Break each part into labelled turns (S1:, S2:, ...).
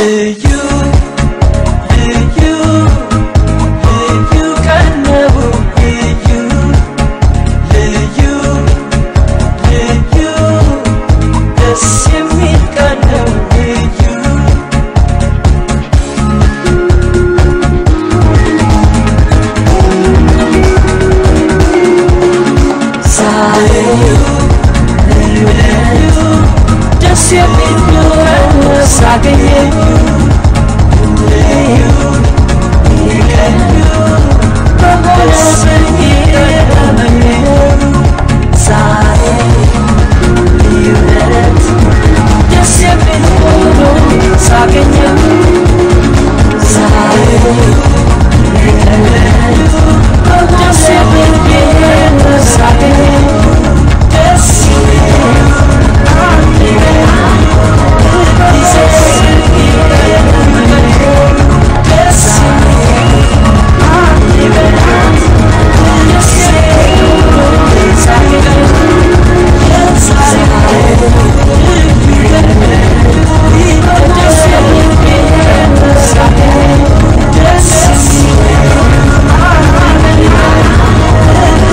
S1: ልዩ ልዩ ልዩ ቀን ነው ልዩ ልዩ ልዩ ደስ የሚል ቀን ነው ልዩ ዛሬ ልዩ ልዩ ደስ የሚል ቀን ሳገኘኝ ልዩ ልዩ በሆነብኝ ቀን ዛሬ ልዩነት ደስ የሚል ሆኖ ሳገኘው ዛሬ ልዩነት ደስ የሚል ጌታ ሳገኘው ደስ Yes.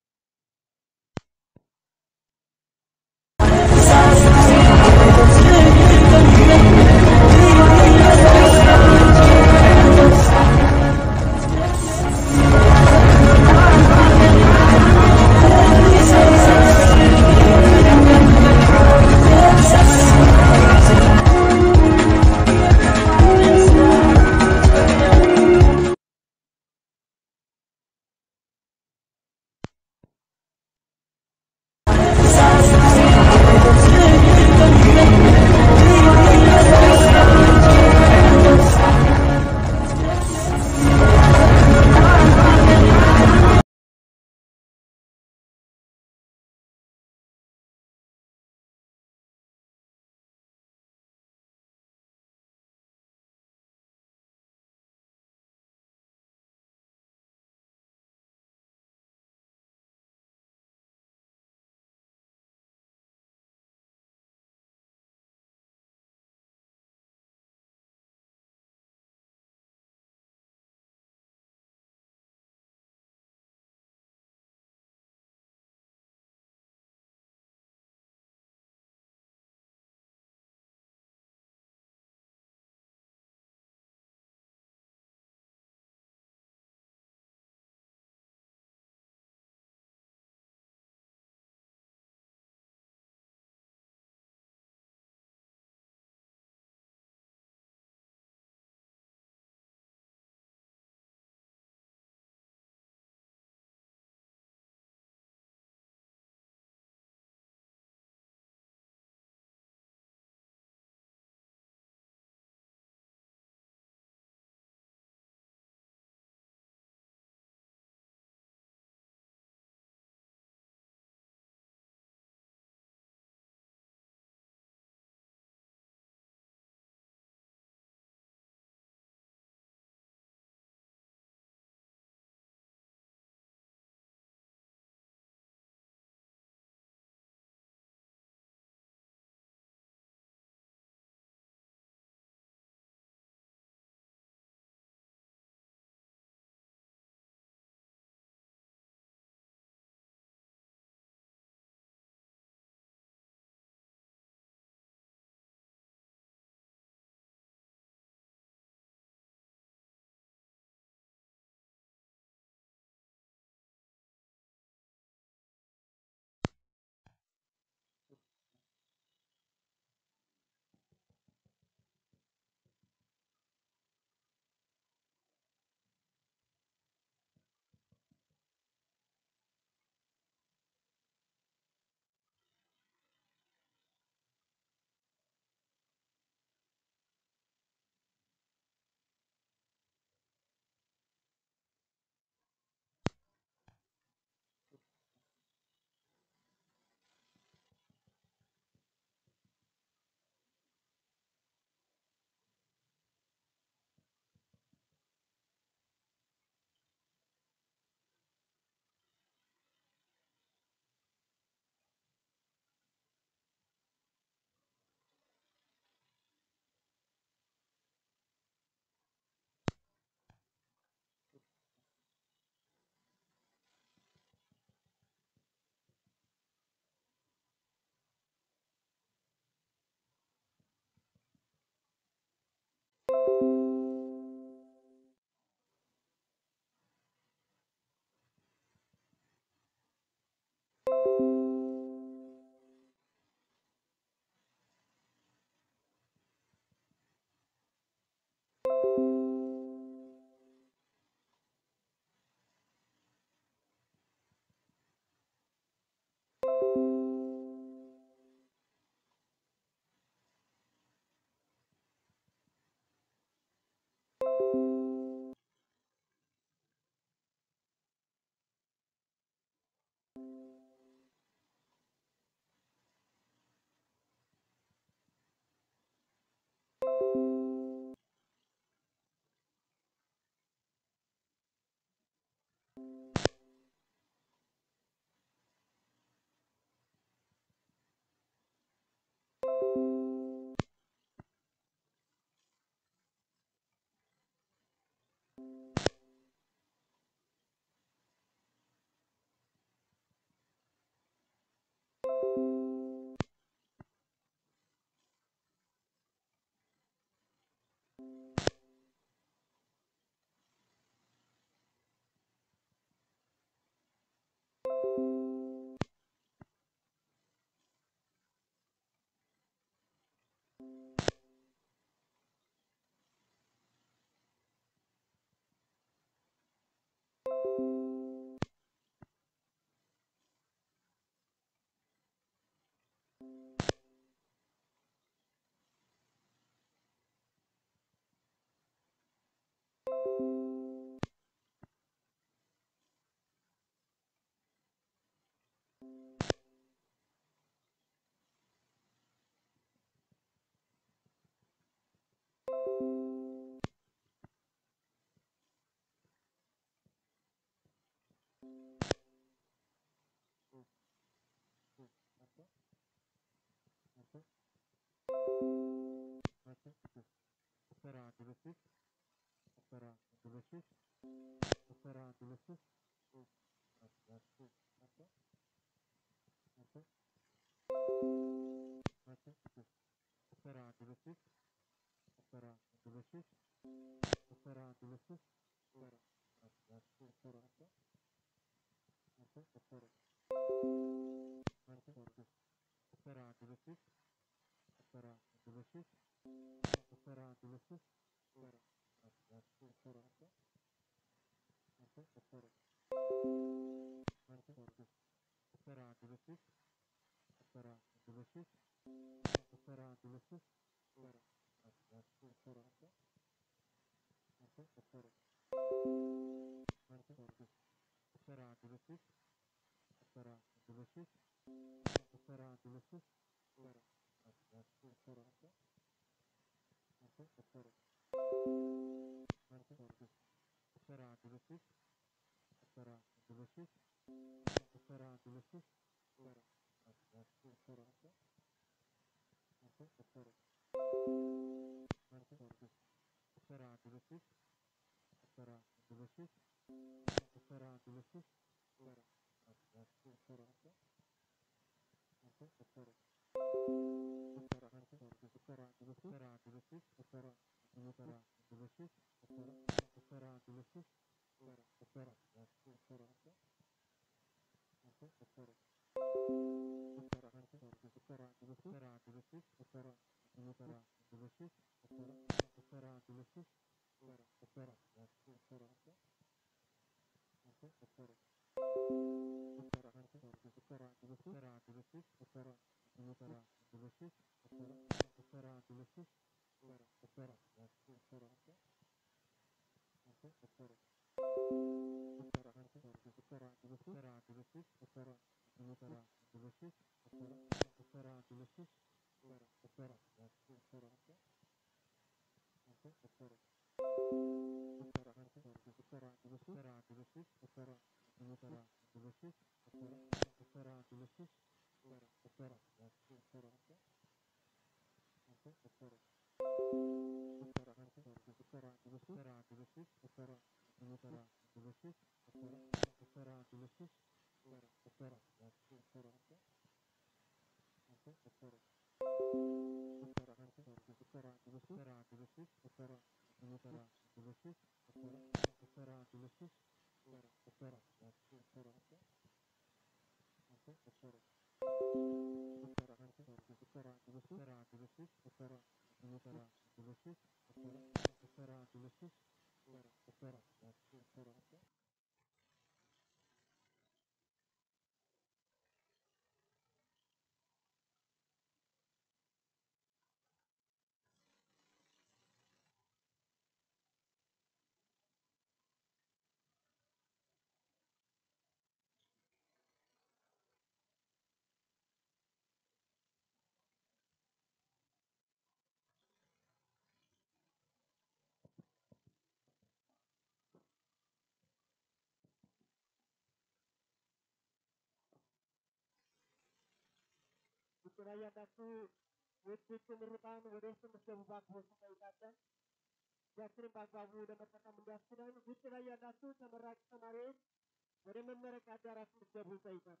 S2: ላይ ያላችሁ ውድ ውጭ ምሩቃን ወደ ውስጥ እንድትገቡ በአክብሮት እንጠይቃለን። ጊዜያችንን በአግባቡ ለመጠቀም እንዲያስችለን ውጭ ላይ ያላችሁ ተመራቂ ተማሪዎች ወደ መመረቂያ አዳራሽ እንድትገቡ ይጠይቃሉ።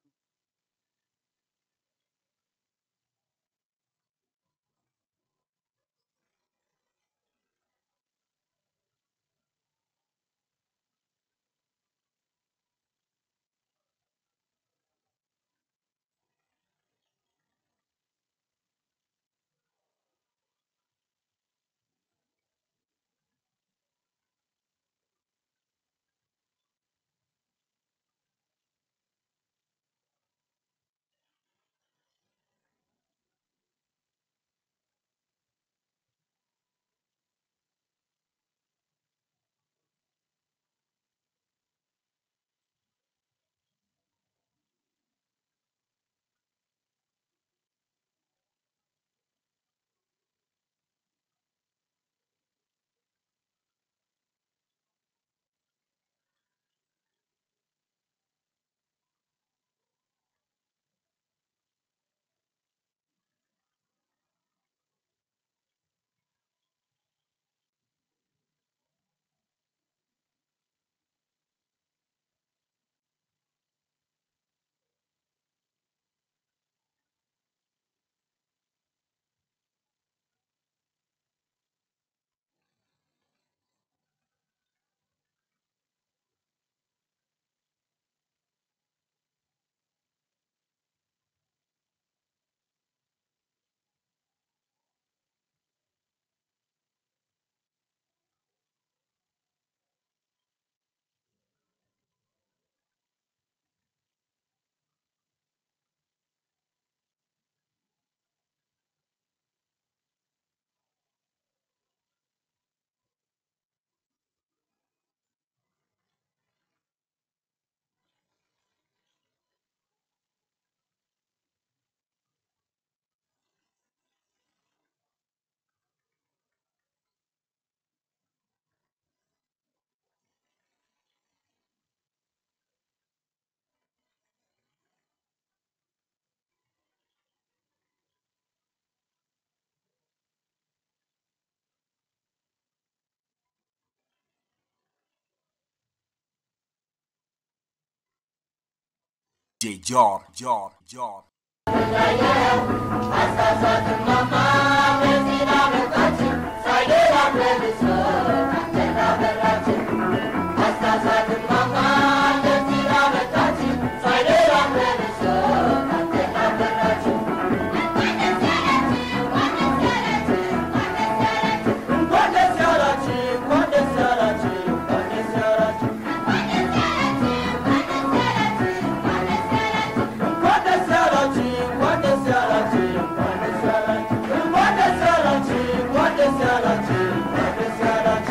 S3: J Jar Jar Jar
S1: What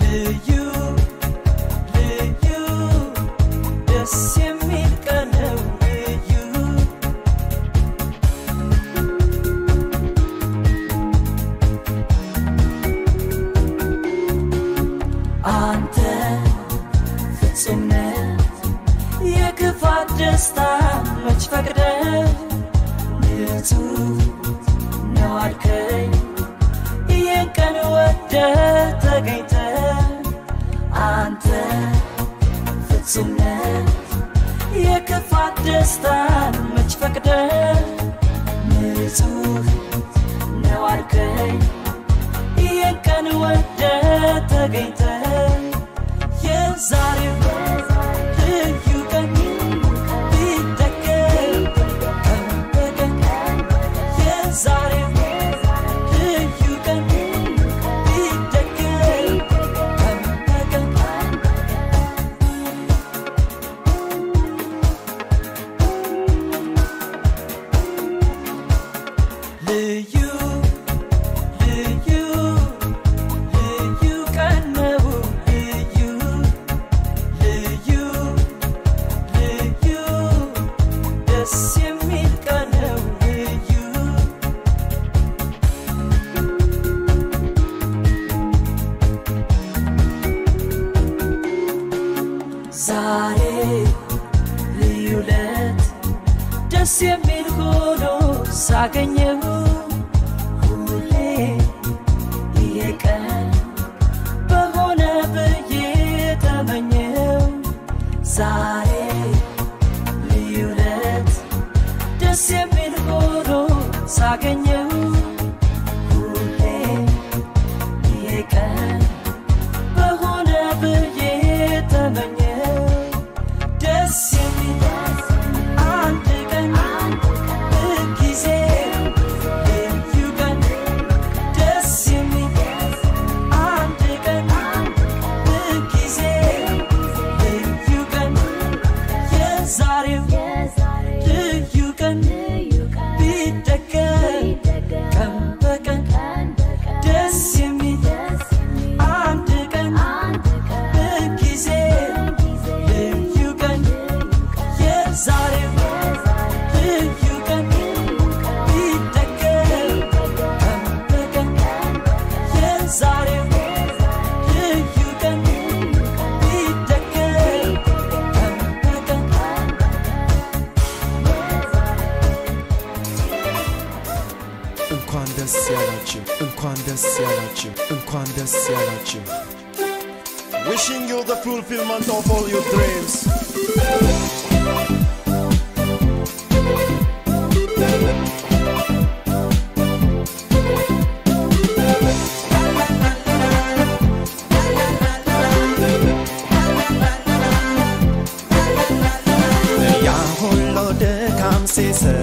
S1: ልዩ ልዩ ደስ የሚል ቀን ነው ልዩ አንተ ፍጹም ነህ የክፋት ደስታ መች ፈቅደ ንጹህ ነው አልከኝ ይህን ቀን ወደ ተገኝተ አንተ ፍጹም ነህ የክፋት ደስታን መች ፈቅደ ንጹህ ነው አልከኝ ይህን ቀን ወደ ተገኝተ የዛሬው ልዩ ቀን ቢደገም ቀን በቀን የዛሬው ልዩ ቀን ቢደገም ቀን በቀን ልዩ ልዩ ልዩ ቀን ነው ልዩ ልዩ ልዩ ደስ የሚል ቀን ነው ልዩ ዛሬ ልዩ ለት ደስ የሚል ሆኖ ሳገኘው ሁሌ ይሄ ቀን በሆነ ብዬ ተመኘው ዛሬ ልዩ ለት ደስ የሚል ሆኖ ሳገኘው ሁሌ ይሄ ቀን በሆነ ብዬ ተመኘው ደስ የሚል አንድ ቀን ጊዜ ልዩ ቀን ደስ የሚል አንድ ቀን ጊዜ ልዩ ቀን የዛሬው ልዩ ቀን ቢደገም ቀን በቀን ደስ የሚል አንድ ቀን ጊዜ ልዩ ቀን የዛሬው ልዩ ቀን ቢደገም ቀን በቀን የዛሬው ልዩ ቀን ቢደገም ቀን በቀን
S4: እንኳን ደስ ያላችሁ እንኳን ደስ ያላችሁ እንኳን ደስ ያላችሁ
S5: Wishing you the fulfillment of all your dreams.
S4: ያ ሁሉ ድካም ሲስር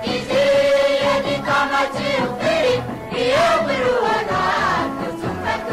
S6: ያሳለፋችሁት ጊዜ የድካማችሁ ፍሬ ይኸው ብሩህ ሆኗል ፍጹም ፈቶ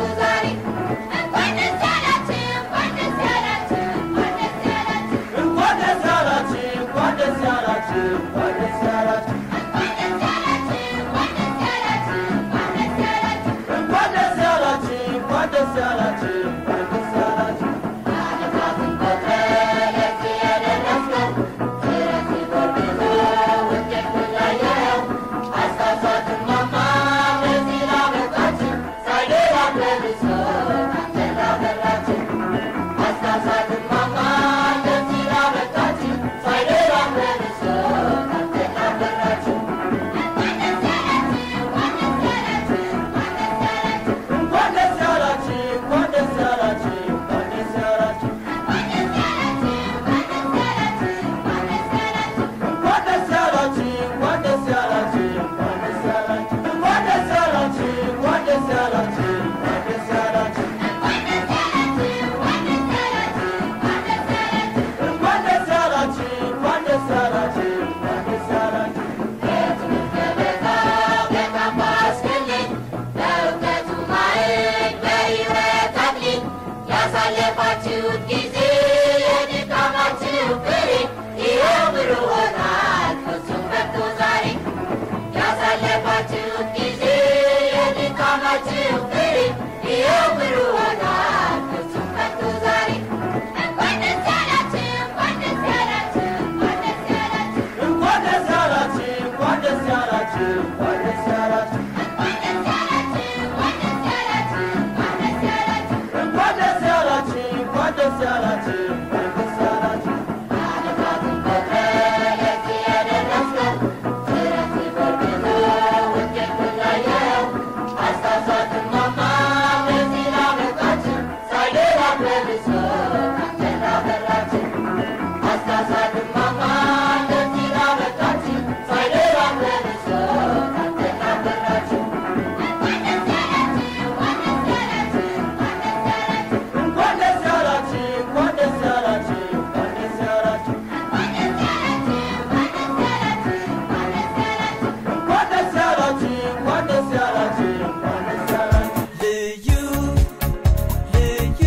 S1: ልዩ ልዩ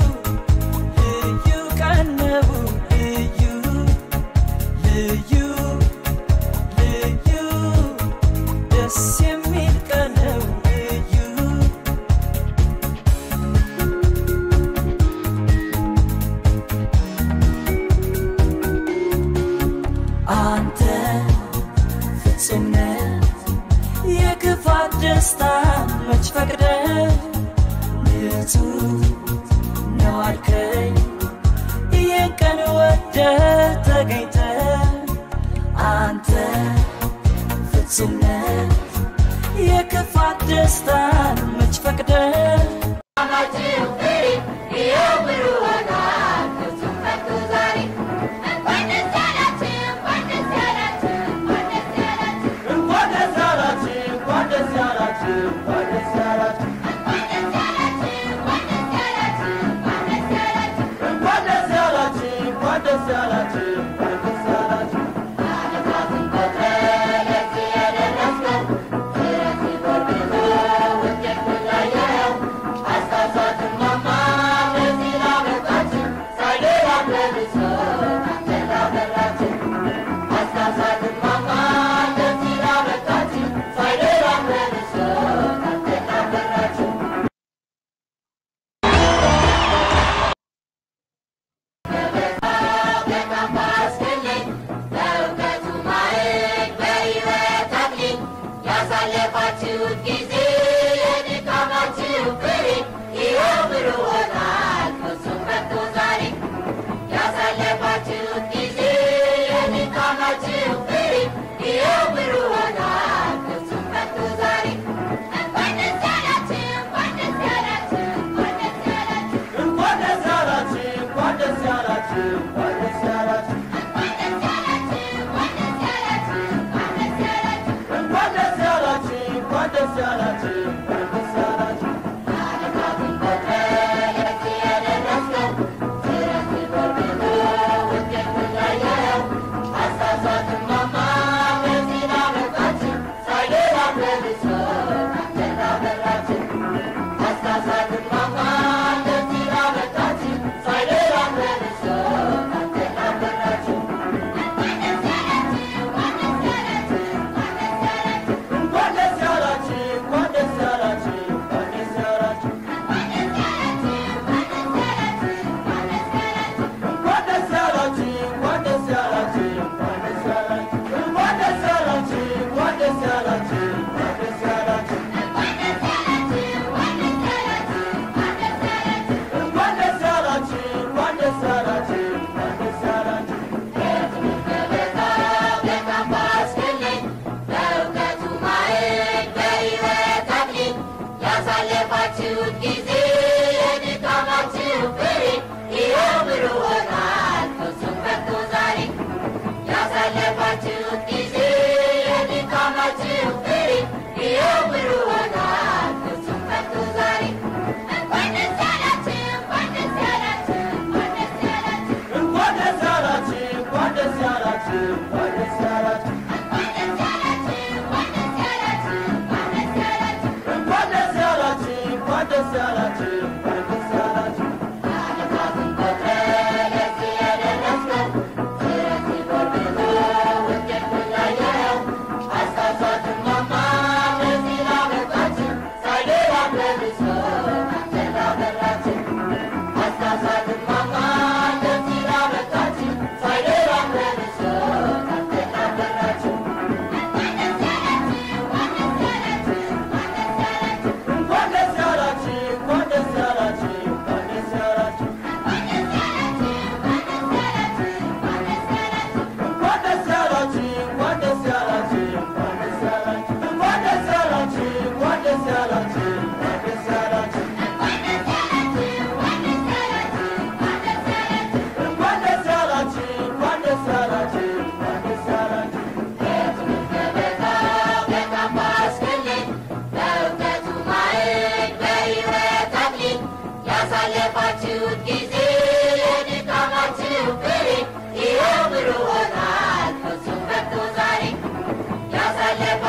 S1: ልዩ ቀን ነው ልዩ ልዩ ልዩ ደስ የሚል ቀን ነው ልዩ አንተ ፍጹም ነህ የክፋት ደስታ መች ፈቅደ ንጹህ ነው አልከኝ ይህን ቀን ወደ ተገኝተ አንተ ፍጹም ነህ የክፋት ደስታን መች ፈቅደ
S6: ያሳለፋችሁት ጊዜ የድካማችሁ ፍሬ ይኸው ብሩህ ሆኗል ፍጹም መጥቶ ዛሬ ያሳለፋችሁት ጊዜ የድካማችሁ ፍሬ ይኸው ብሩህ ሆኗል ፍጹም መጥቶ ዛሬ እንኳን ደስ ያላችሁ እንኳን ደስ ያላችሁ እንኳን ደስ ያላችሁ
S2: እንኳን ደስ ያላችሁ እንኳን ደስ ያላችሁ እንኳን ደስ ያላችሁ
S6: እንኳን ደስ ያላችሁ እንኳን ደስ ያላችሁ እንኳን ደስ ያላችሁ
S2: እንኳን ደስ ያላችሁ እንኳን ደስ ያላችሁ እንኳን ደስ ያላችሁ
S6: ዓለማትን ቆጥረህ ለዚህ ያደረስከው ምሕረት ሲጎርብህ ውጤቱን ያየኸው አሳሳትን ማማ በዚህ ላበቃችሁ ሳይገባም ለብሶ አንተን ላበራችሁ አሳሳትን ማማ በዚህ ላበቃችሁ ሳይገባም ለብሶ አንተን ላበራችሁ እንኳን ደስ ያላችሁ እንኳን ደስ ያላችሁ
S2: እንኳን ደስ ያላችሁ እንኳን ደስ ያላችሁ እንኳን ደስ ያላችሁ እንኳን ደስ ያላችሁ እንኳን ደስ ያላችሁ እንኳን ደስ ያላችሁ እንኳን ደስ ያላችሁ እንኳን ደስ ያላችሁ እንኳን ደስ ያላችሁ እንኳን ደስ ያላችሁ እንኳን ደስ ያላችሁ
S6: ያሳለፋችሁት ጊዜ የድካማችሁ ፍሬ ይኸው ብሩህ ሆኗል ፍጹም መጥቶ ዛሬ ያሳለፋችሁት ጊዜ የድካማችሁ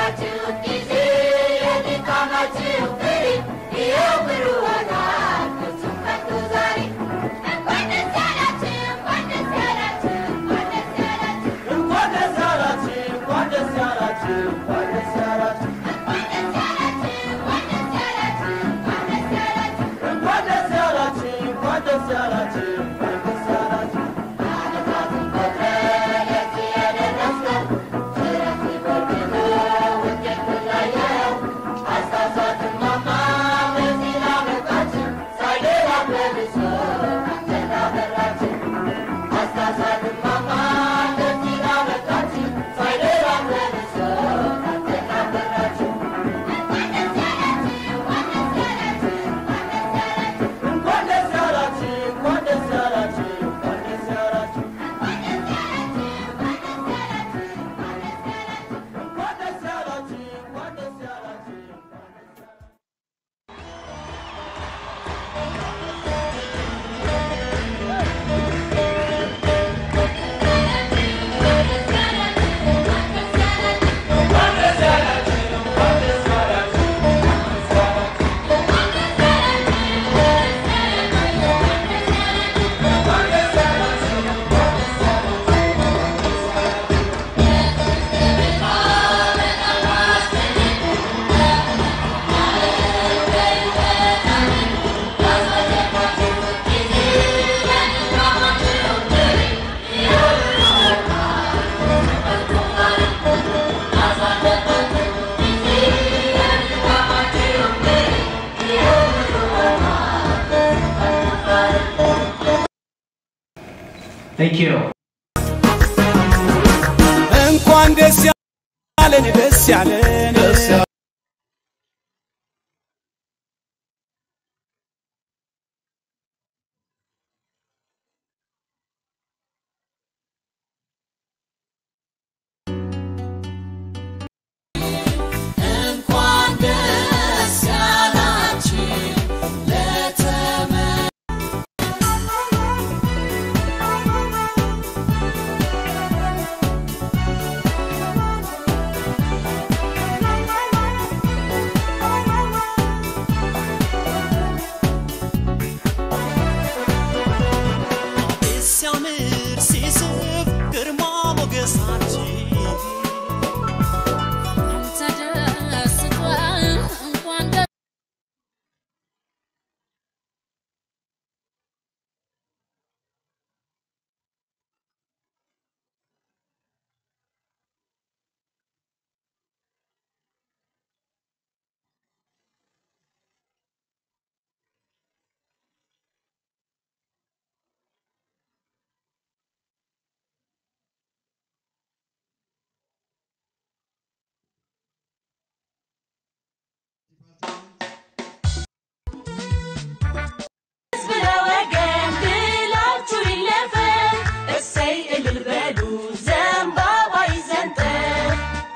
S6: ያላችሁ ጊዜ የድካማችሁ ፍሬ ይኸው ብሩህ ሆኗል ፍጹም ከቶ ዛሬ እንኳን ደስ ያላችሁ እንኳን ደስ ያላችሁ እንኳን ደስ ያላችሁ
S1: እንኳን ደስ ያላችሁ እንኳን ደስ ያላችሁ እንኳን ደስ ያላችሁ
S6: እንኳን ደስ ያላችሁ እንኳን ደስ ያላችሁ
S1: እንኳን ደስ ያላችሁ እንኳን ደስ ያላችሁ እንኳን ደስ ያላችሁ
S6: ዓመታትን ቆጥረን ለዚህ የደረስነው ምሕረት ሲጎብኝ ውጤቱን ላየው
S1: አስታውሳችሁ ማማ ለዚህ ላበቃችሁ ሳይደራበብ ሰው አንተን አበራችሁ አስታውሳችሁ ማማ ለዚህ ላበቃችሁ ሳይደራበብ ሰው አንተን አበራችሁ እንኳን ደስ ያላችሁ እንኳን ደስ ያላችሁ እንኳን ደስ ያላችሁ እንኳን ደስ ያላችሁ እንኳን ደስ ያላችሁ እንኳን ደስ ያላችሁ
S7: Thank you.
S4: እንኳን ደስ ያለን ደስ ያለን
S1: እንኳን ደስ ያላችሁ ለተመ
S8: ሲያምር ሲስብ ግርማ ሞገሳችን
S6: ተደስቷል እንኳን ደስ
S1: ስለ ወገን ድላችሁ ይለፈን፣ እሰይ እልል በሉ ዘንባባ ይዘንጠን።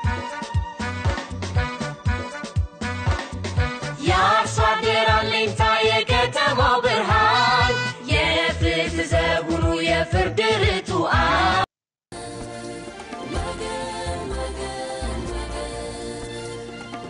S1: የአርሶ አደር አለኝታ የከተማው ብርሃን የፍትህ ዘውሩ የፍርድ ርቱዓን ወገን ወገን ወገን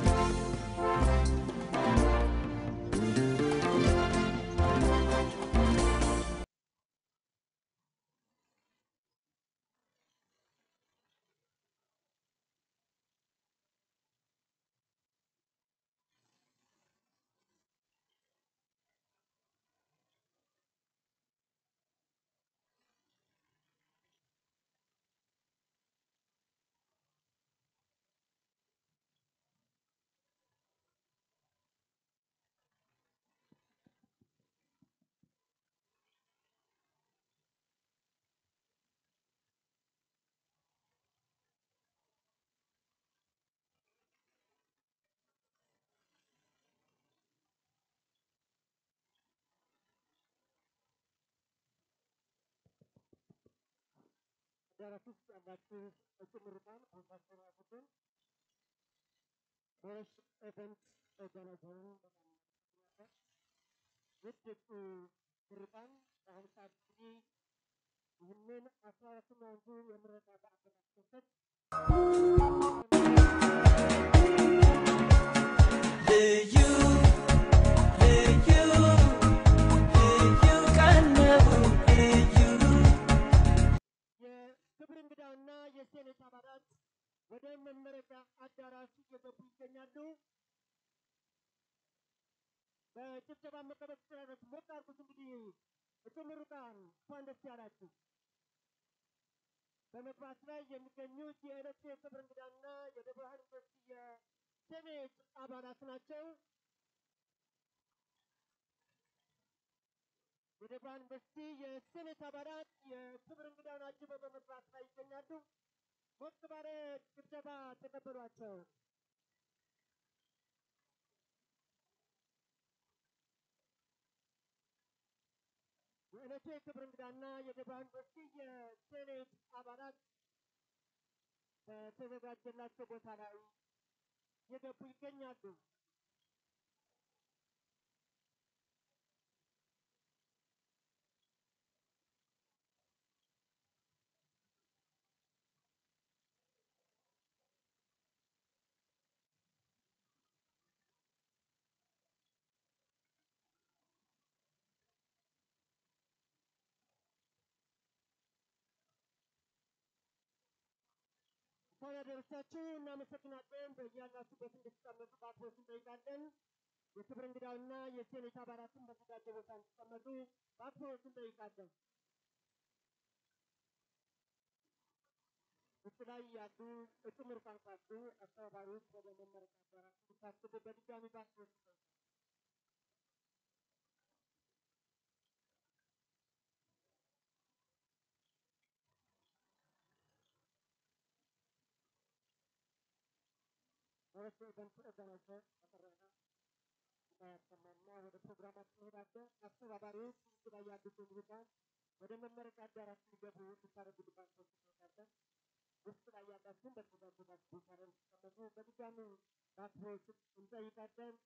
S2: አዳራሽ ውስጥ ያላችሁ እጩ ምሩቃን ፕሮፌሰር ቡድን ቦስ ኤቨንት ኦርጋናይዘሩን በጣም እናመሰግናለን። ውድ እጩ ምሩቃን በአሁኑ ሰዓት እንግዲህ ይህንን አስራ አራተኛውን ዙር የምረቃ በዓል በማስመልከት መመረቂያ አዳራሽ እየገቡ ይገኛሉ። በጭብጨባ መቀበል ትችላላችሁ። ሞቅ አድርጉት። እንግዲህ እጩ ምሩቃን እንኳን ደስ ያላችሁ። በመግባት ላይ የሚገኙት የዕለቱ የክብር እንግዳና የደብረ ብርሃን ዩኒቨርሲቲ የሴኔት አባላት ናቸው። የደብረ ብርሃን ዩኒቨርሲቲ የሴኔት አባላት የክብር እንግዳውን አጅበው በመግባት ላይ ይገኛሉ። ሞቅ ባለ ጭብጨባ ተቀበሏቸው። የዕለቱ የክብር እንግዳና የደብረ ብርሃን ዩኒቨርሲቲ የሴኔት አባላት በተዘጋጀላቸው ቦታ ላይ የገቡ ይገኛሉ። እንኳን ያደረሳችሁ እናመሰግናለን። በያላችሁበት እንድትቀመጡ በአክብሮት እንጠይቃለን። የክብር እንግዳውና የሴኔት አባላትን በተዘጋጀ ቦታ እንዲቀመጡ በአክብሮት እንጠይቃለን። ውስጥ ላይ ያሉ እጩ ምሩቃን ካሉ አስተባባሪዎች ወደ መመረቂያ አዳራሽ እንዲታስቡ በድጋሚ በአክብሮት እንጠይቃለን። ወረሱ በንቱ ኦርጋናይዘር በቀረበ ያሰማና ወደ ፕሮግራማችን እንሄዳለን። አስተባባሪዎች ውስጥ ላይ ያሉት ምሩቃን ወደ መመረቂያ አዳራሽ እንዲገቡ እንድታደርጉልባቸው እንጠይቃለን። ውስጥ ላይ ያላችሁን በተዘጋጀላችሁ ቦታ ላይ እንድትቀመጡ በድጋሚ በአክብሮት እንጠይቃለን።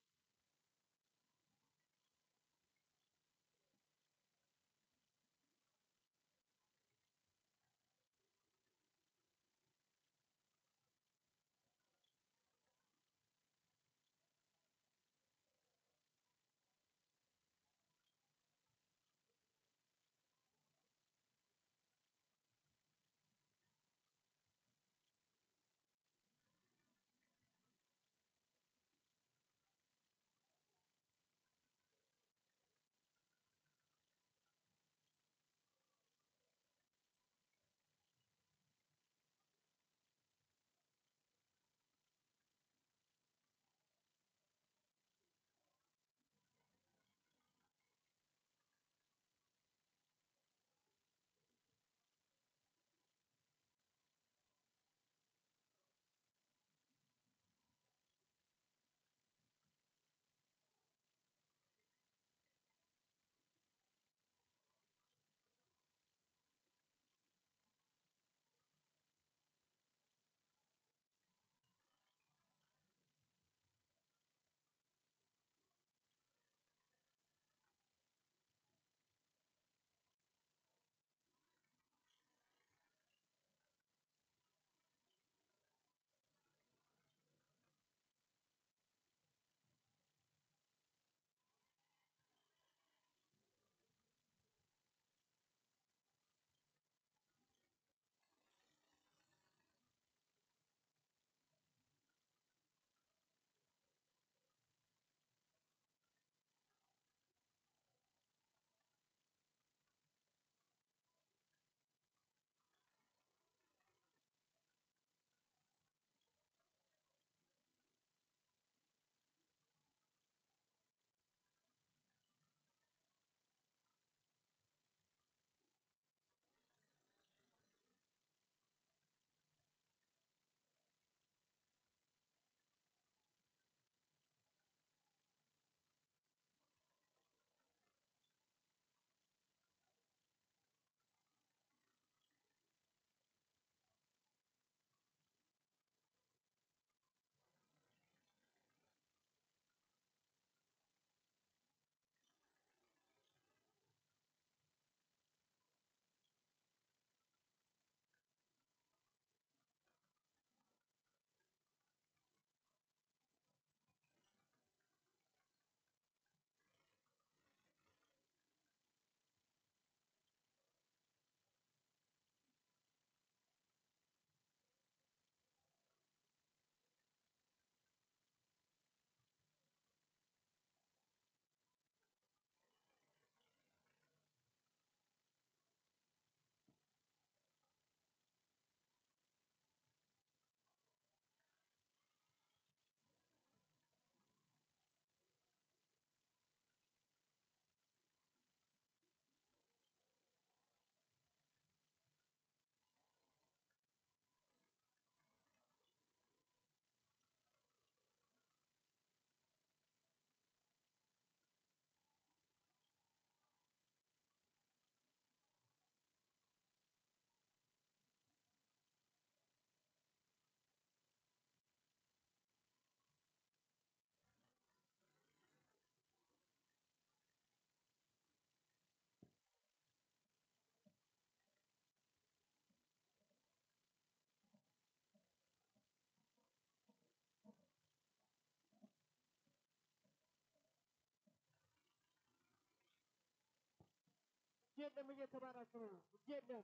S2: የለም እየተባላችሁ ነው። እጅ የለም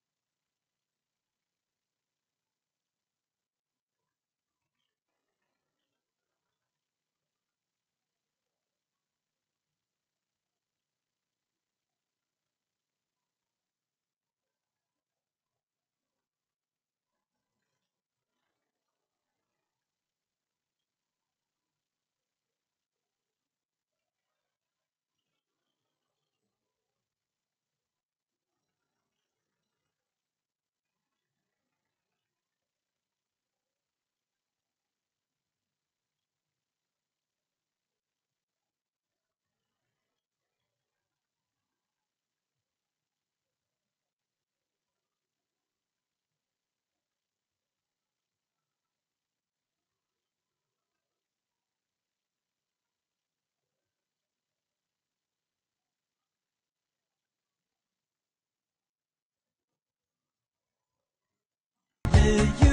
S8: ልዩ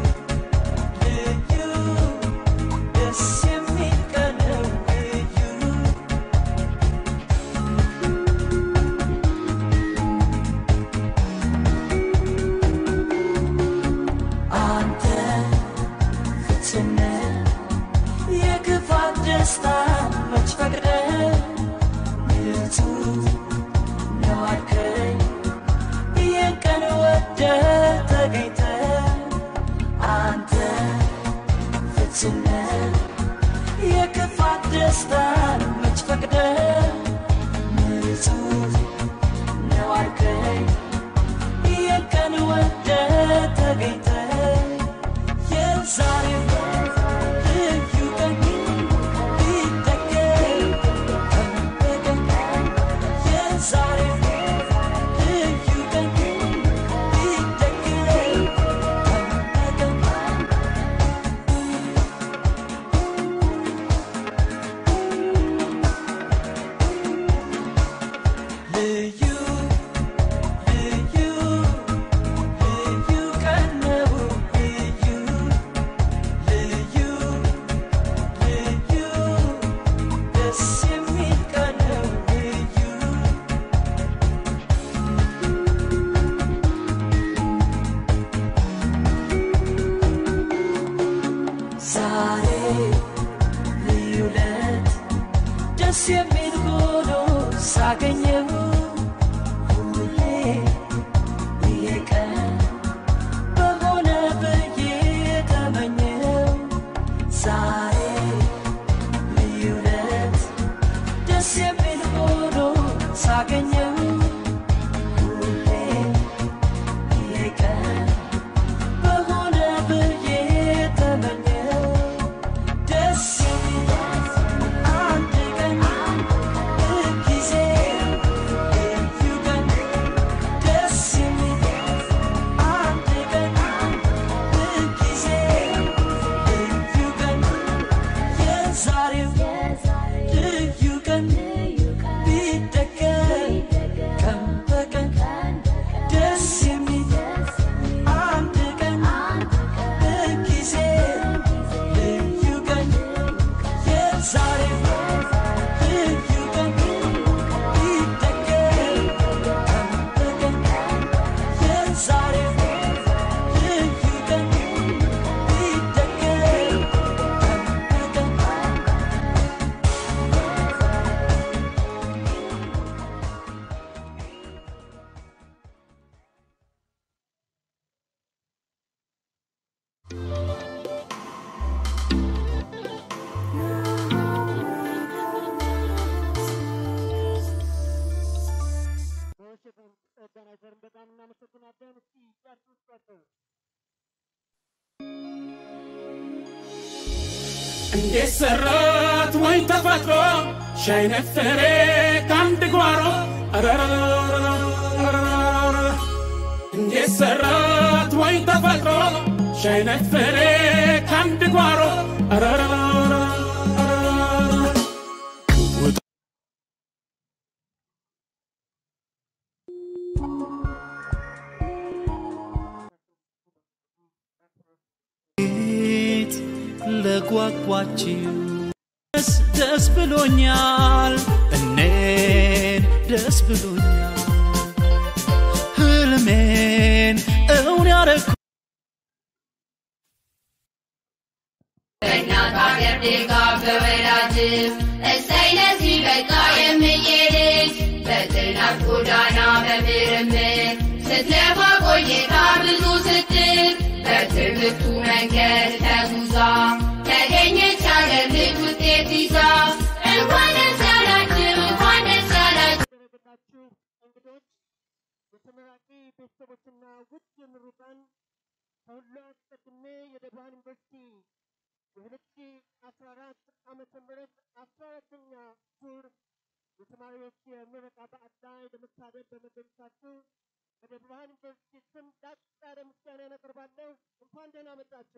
S8: ልዩ ደስ የሚል ቀን ነው ልዩ አንተ ፍትነ የክፋት ደስታ መች ፈቅደ ንጹህ ነው አልከኝ የቀን ወደ ተገኝተ አንተ ፍትነ የክፋት ደስታን መች ፈቅደ ንጹህ ነው አልከኝ የቀን ወደ ተገኝተ የዛሬው ልዩ ቀን ቢደገም ቀን በቀን የዛሬው ልዩ ቀን ቢደገም ቀን በቀን ልዩ ልዩ ልዩ ቀን ነው ልዩ ልዩ ልዩ ደስ የሚል ቀን ነው ልዩ ዛሬ ልዩ ለት ደስ የሚል ሆኖ ሳገኘው ሁሌ ይሄ ቀን በሆነ ብዬ ተመኘው ዛሬ ልዩ ለት ደስ የሚል ሆኖ ሳገኘው ሁሌ ይሄ ቀን በሆነ ብዬ ተመኘው ደስ የሚል አንድ ቀን ጊዜ ልዩ ቀን ደስ የሚል አንድ ቀን ጊዜ ልዩ ቀን የዛሬው ልዩ ቀን ቢደገም ቀን በቀን ደስ የሚል አንድ ቀን ጊዜ ልዩ ቀን የዛሬው ልዩ ቀን ቢደገም ቀን በቀን የዛሬው ልዩ ቀን ቢደገም ቀን በቀን
S2: በውሸት ኦርጋናይዘርን በጣም እናመሰግናለን። እስኪ ጨርሱ ጨርሱ።
S7: እንዴት ሰራት ወይ ተፈጥሮ ሻይ ነፈሬ ከአንድ ጓሮ አረረረረረረረረ። እንዴት ሰራት ወይ ተፈጥሮ ሻይ ነፈሬ ከአንድ ጓሮ አረረረረረረረ።
S8: ፊት ለጓጓችው ደስ ደስ ብሎኛል እኔን ደስ ብሎኛል አረኩ
S6: በእናት አገር ድጋፍ በወላጅ እሰይ ለዚህ በቃ የምዬ ልጅ በጥናት ጎዳና በምርምር ስትለፋ ቆይታ ብዙ ስትል በትምህርቱ መንገድ ተጉዛ ተገኘች አገር ልጅ ውጤት ይዛ እንኳን ደስ ያላችሁ እንኳን ደስ ያላችሁ
S2: የተደረገላችሁ እንግዶች፣ የተመራቂ ቤተሰቦችና ውድ ምሩቃን ከሁሉ አስቀድሜ የደብረ ዩኒቨርሲቲ የሁለት ሺ አስራ አራት ዓመተ ምህረት አስራ አራተኛ ዙር የተማሪዎች የምረቃ በዓል ላይ ለመታደም በመገኘታችሁ በደብረ ብርሃን ዩኒቨርሲቲ ስም ላቅ ያለ ምስጋና ያቀርባለሁ። እንኳን ደህና መጣችሁ።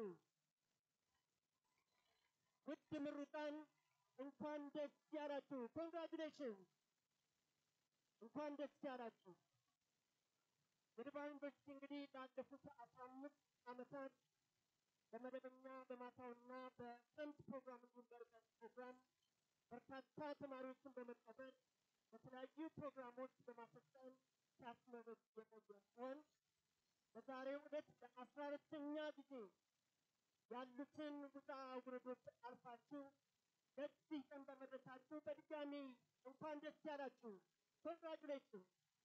S2: ውድ ምሩቃን እንኳን ደስ ያላችሁ። ኮንግራጁሌሽን እንኳን ደስ ያላችሁ። የደብረ ብርሃን ዩኒቨርሲቲ እንግዲህ ላለፉት አስራ አምስት ዓመታት በመደበኛ በማታውና በክረምት ፕሮግራም እንዲሁም በርቀት ፕሮግራም በርካታ ተማሪዎችን በመቀበል በተለያዩ ፕሮግራሞች በማሰልጠን ሲያስመርቅ የቆየ ሲሆን በዛሬው ዕለት ለአስራ አራተኛ ጊዜ ያሉትን ውጣ ውረዶች አልፋችሁ በዚህ ቀን በመድረሳችሁ በድጋሚ እንኳን ደስ ያላችሁ። ኮንግራጁሌሽን።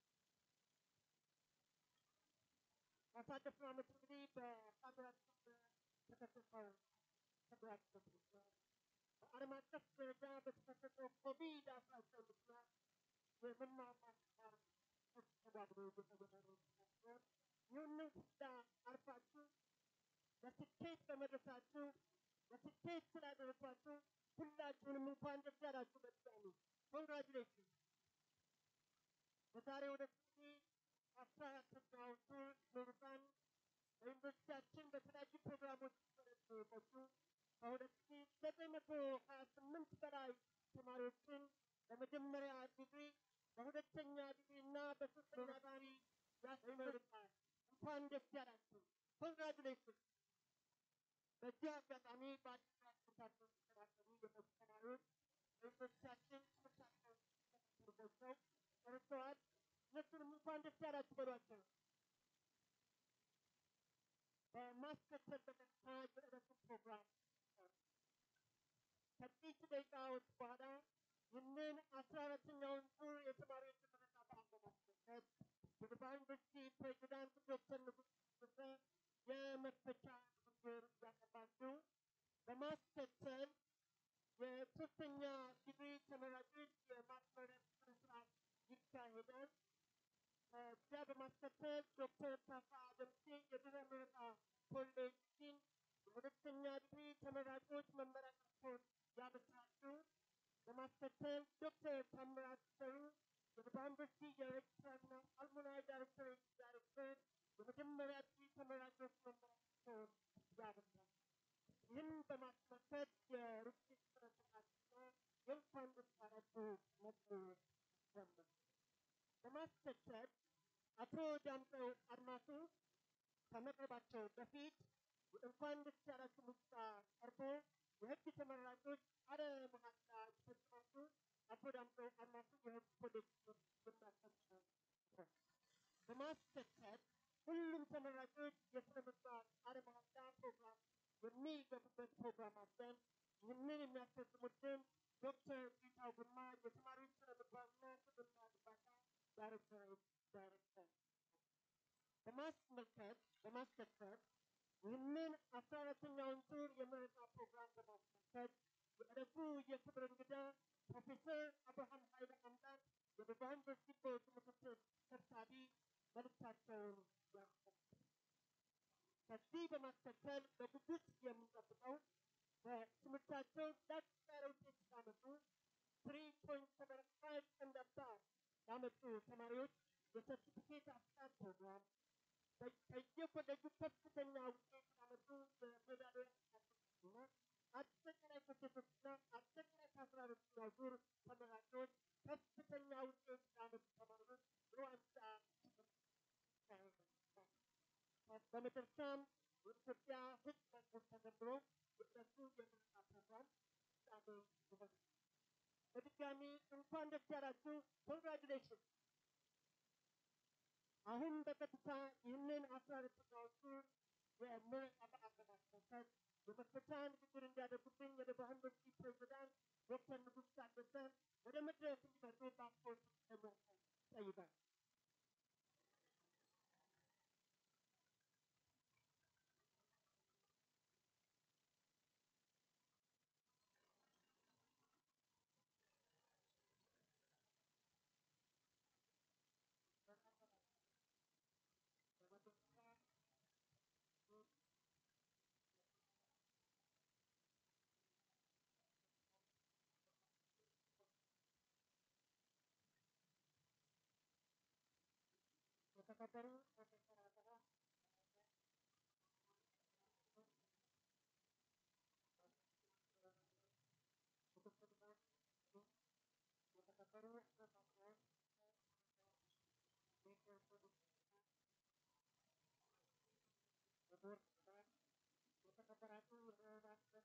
S2: ባሳለፍነው ዓመት እንግዲህ በሀገራችን በተከሰተው ተግባራችን በዓለም አቀፍ ደረጃ በተከሰተው ኮቪድ አስራ ዘጠኝ ምክንያት የመማር ማስተማር ተስተጓጉሎ እየተገበረ ሲሆን ይህንን ሁላ አልፋችሁ በስኬት በመድረሳችሁ በስኬት ስላደረሳችሁ ሁላችሁንም እንኳን ደስ ያላችሁ። በድጋሚ ኮንግራጁሌሽን። በዛሬው ዕለት እንግዲህ አስራ አራተኛው ዙር ምሩቃን በዩኒቨርሲቲያችን በተለያዩ ፕሮግራሞች ሲሰለጥኑ የቆዩ ከሁለት ሺ ዘጠኝ መቶ ሀያ ስምንት በላይ ተማሪዎችን በመጀመሪያ ዲግሪ በሁለተኛ ዲግሪ እና በሶስተኛ ዲግሪ ያስመርቃል። እንኳን ደስ ያላችሁ። ኮንግራጁሌሽን። በዚህ አጋጣሚ በአዲስ አበባ ትምህርታቸውን የሚከታተሉ የመጡ ተማሪዎች በዩኒቨርሲቲያችን ትምህርታቸውን ገብተው ጨርሰዋል። እነሱንም እንኳን ደስ ያላችሁ በሏቸው። በማስከተል በቀጥታ የዕለቱን ፕሮግራም ከጥቂት ደቂቃዎች በኋላ ይህንን አስራ አራተኛውን ዙር የተማሪዎች ምረቃ በዓል በማስመልከት የድባ ዩኒቨርሲቲ ፕሬዚዳንት ዶክተር ንጉስ ተሰ የመክፈቻ ንግግር ያቀርባሉ። በማስከተል የሶስተኛ ዲግሪ ተመራቂዎች የማስመረቅ ስነ ስርዓት ይካሄዳል። ከዚያ በማስከተል ዶክተር ታፋ ደምሴ የድህረ ምረቃ ኮሌጅ ዲን የሁለተኛ ዲግሪ ተመራቂዎች መመረቃቸውን ያበስራሉ። በማስከተል ዶክተር ታምራት ሰሩ የድባ ዩኒቨርሲቲ የሬጅስትራርና አልሙናይ ዳይሬክቶሬት ዳይሬክተር የመጀመሪያ ዲግሪ ተመራቂዎች መመረቃቸውን ያበስራል። ይህን በማስመልከት የርክት ስነ ስርዓትና የእንኳን ደስ ያላችሁ መዝሙር ይዘመራል። በማስከተል አቶ ዳምጠው አድማሱ ከመቅረባቸው በፊት እንኳን ደስ ያላችሁ ሙዚቃ ቀርቦ የህግ ተመራቂዎች አለ መሀላ ሲፈጽማሉ አቶ ዳምጠው አድማሱ የህግ ኮሌጅ የሚያስተምሩ በማስከተል ሁሉም ተመራቂዎች የስነ ምግባር አለ መሀላ ፕሮግራም የሚገቡበት ፕሮግራም አለን። ይህንን የሚያስፈጽሙልን ዶክተር ጌታው ግርማ የተማሪዎች ስነ ምግባርና ስብዕና ግንባታ ዳይሬክተሬት ዳይሬክተር በማስመልከት በማስከተል ይህንን አስራ አራተኛውን ዙር የምረቃ ፕሮግራም በማስመልከት የዕለቱ የክብር እንግዳ ፕሮፌሰር አብርሃም ኃይለ አምላክ የደቡብ ዩኒቨርሲቲ ቦርድ ምክትል ሰብሳቢ መልእክታቸውን ያሰማሉ። ከዚህ በማስከተል በጉጉት የምንጠብቀው በትምህርታቸው ላቅ ያለ ውጤት ሲያመጡ ትሪ ፖይንት ሰቨን ፋይቭ ኤንድ አባቭ ያመጡ ተማሪዎች የሰርቲፊኬት አሰጣጥ ፕሮግራም በየኮሌጁ ከፍተኛ ውጤት ያመጡ በሜዳሊያ እና አጠቃላይ ከሴቶችና አጠቃላይ ከአስራ አራተኛው ዙር ተመራቂዎች ከፍተኛ ውጤት ያመጡ ተማሪዎች በዋንጫ በመጨረሻም የኢትዮጵያ ሕግ መዝሙር ተዘምሮ የዕለቱ የምረቃ ፕሮግራም ፍጻሜ ይሆናል። በድጋሚ እንኳን ደስ ያላችሁ። ኮንግራጁሌሽን አሁን በቀጥታ ይህንን አስራ ደቂቃዎቹ የምረቃ በዓል በማስመልከት የመክፈቻ ንግግር እንዲያደርጉብኝ ወደ ባህል ዩኒቨርሲቲ ፕሬዚዳንት ዶክተር ንጉስ ታደሰ ወደ መድረክ እንዲመጡ በአክብሮት ደግሞ ጠይቃል። የተከበሩ ፕሮፌሰር አበራ የተከበሩ ፕሮፌሰር የተከበራችሁ የህብረተሰብ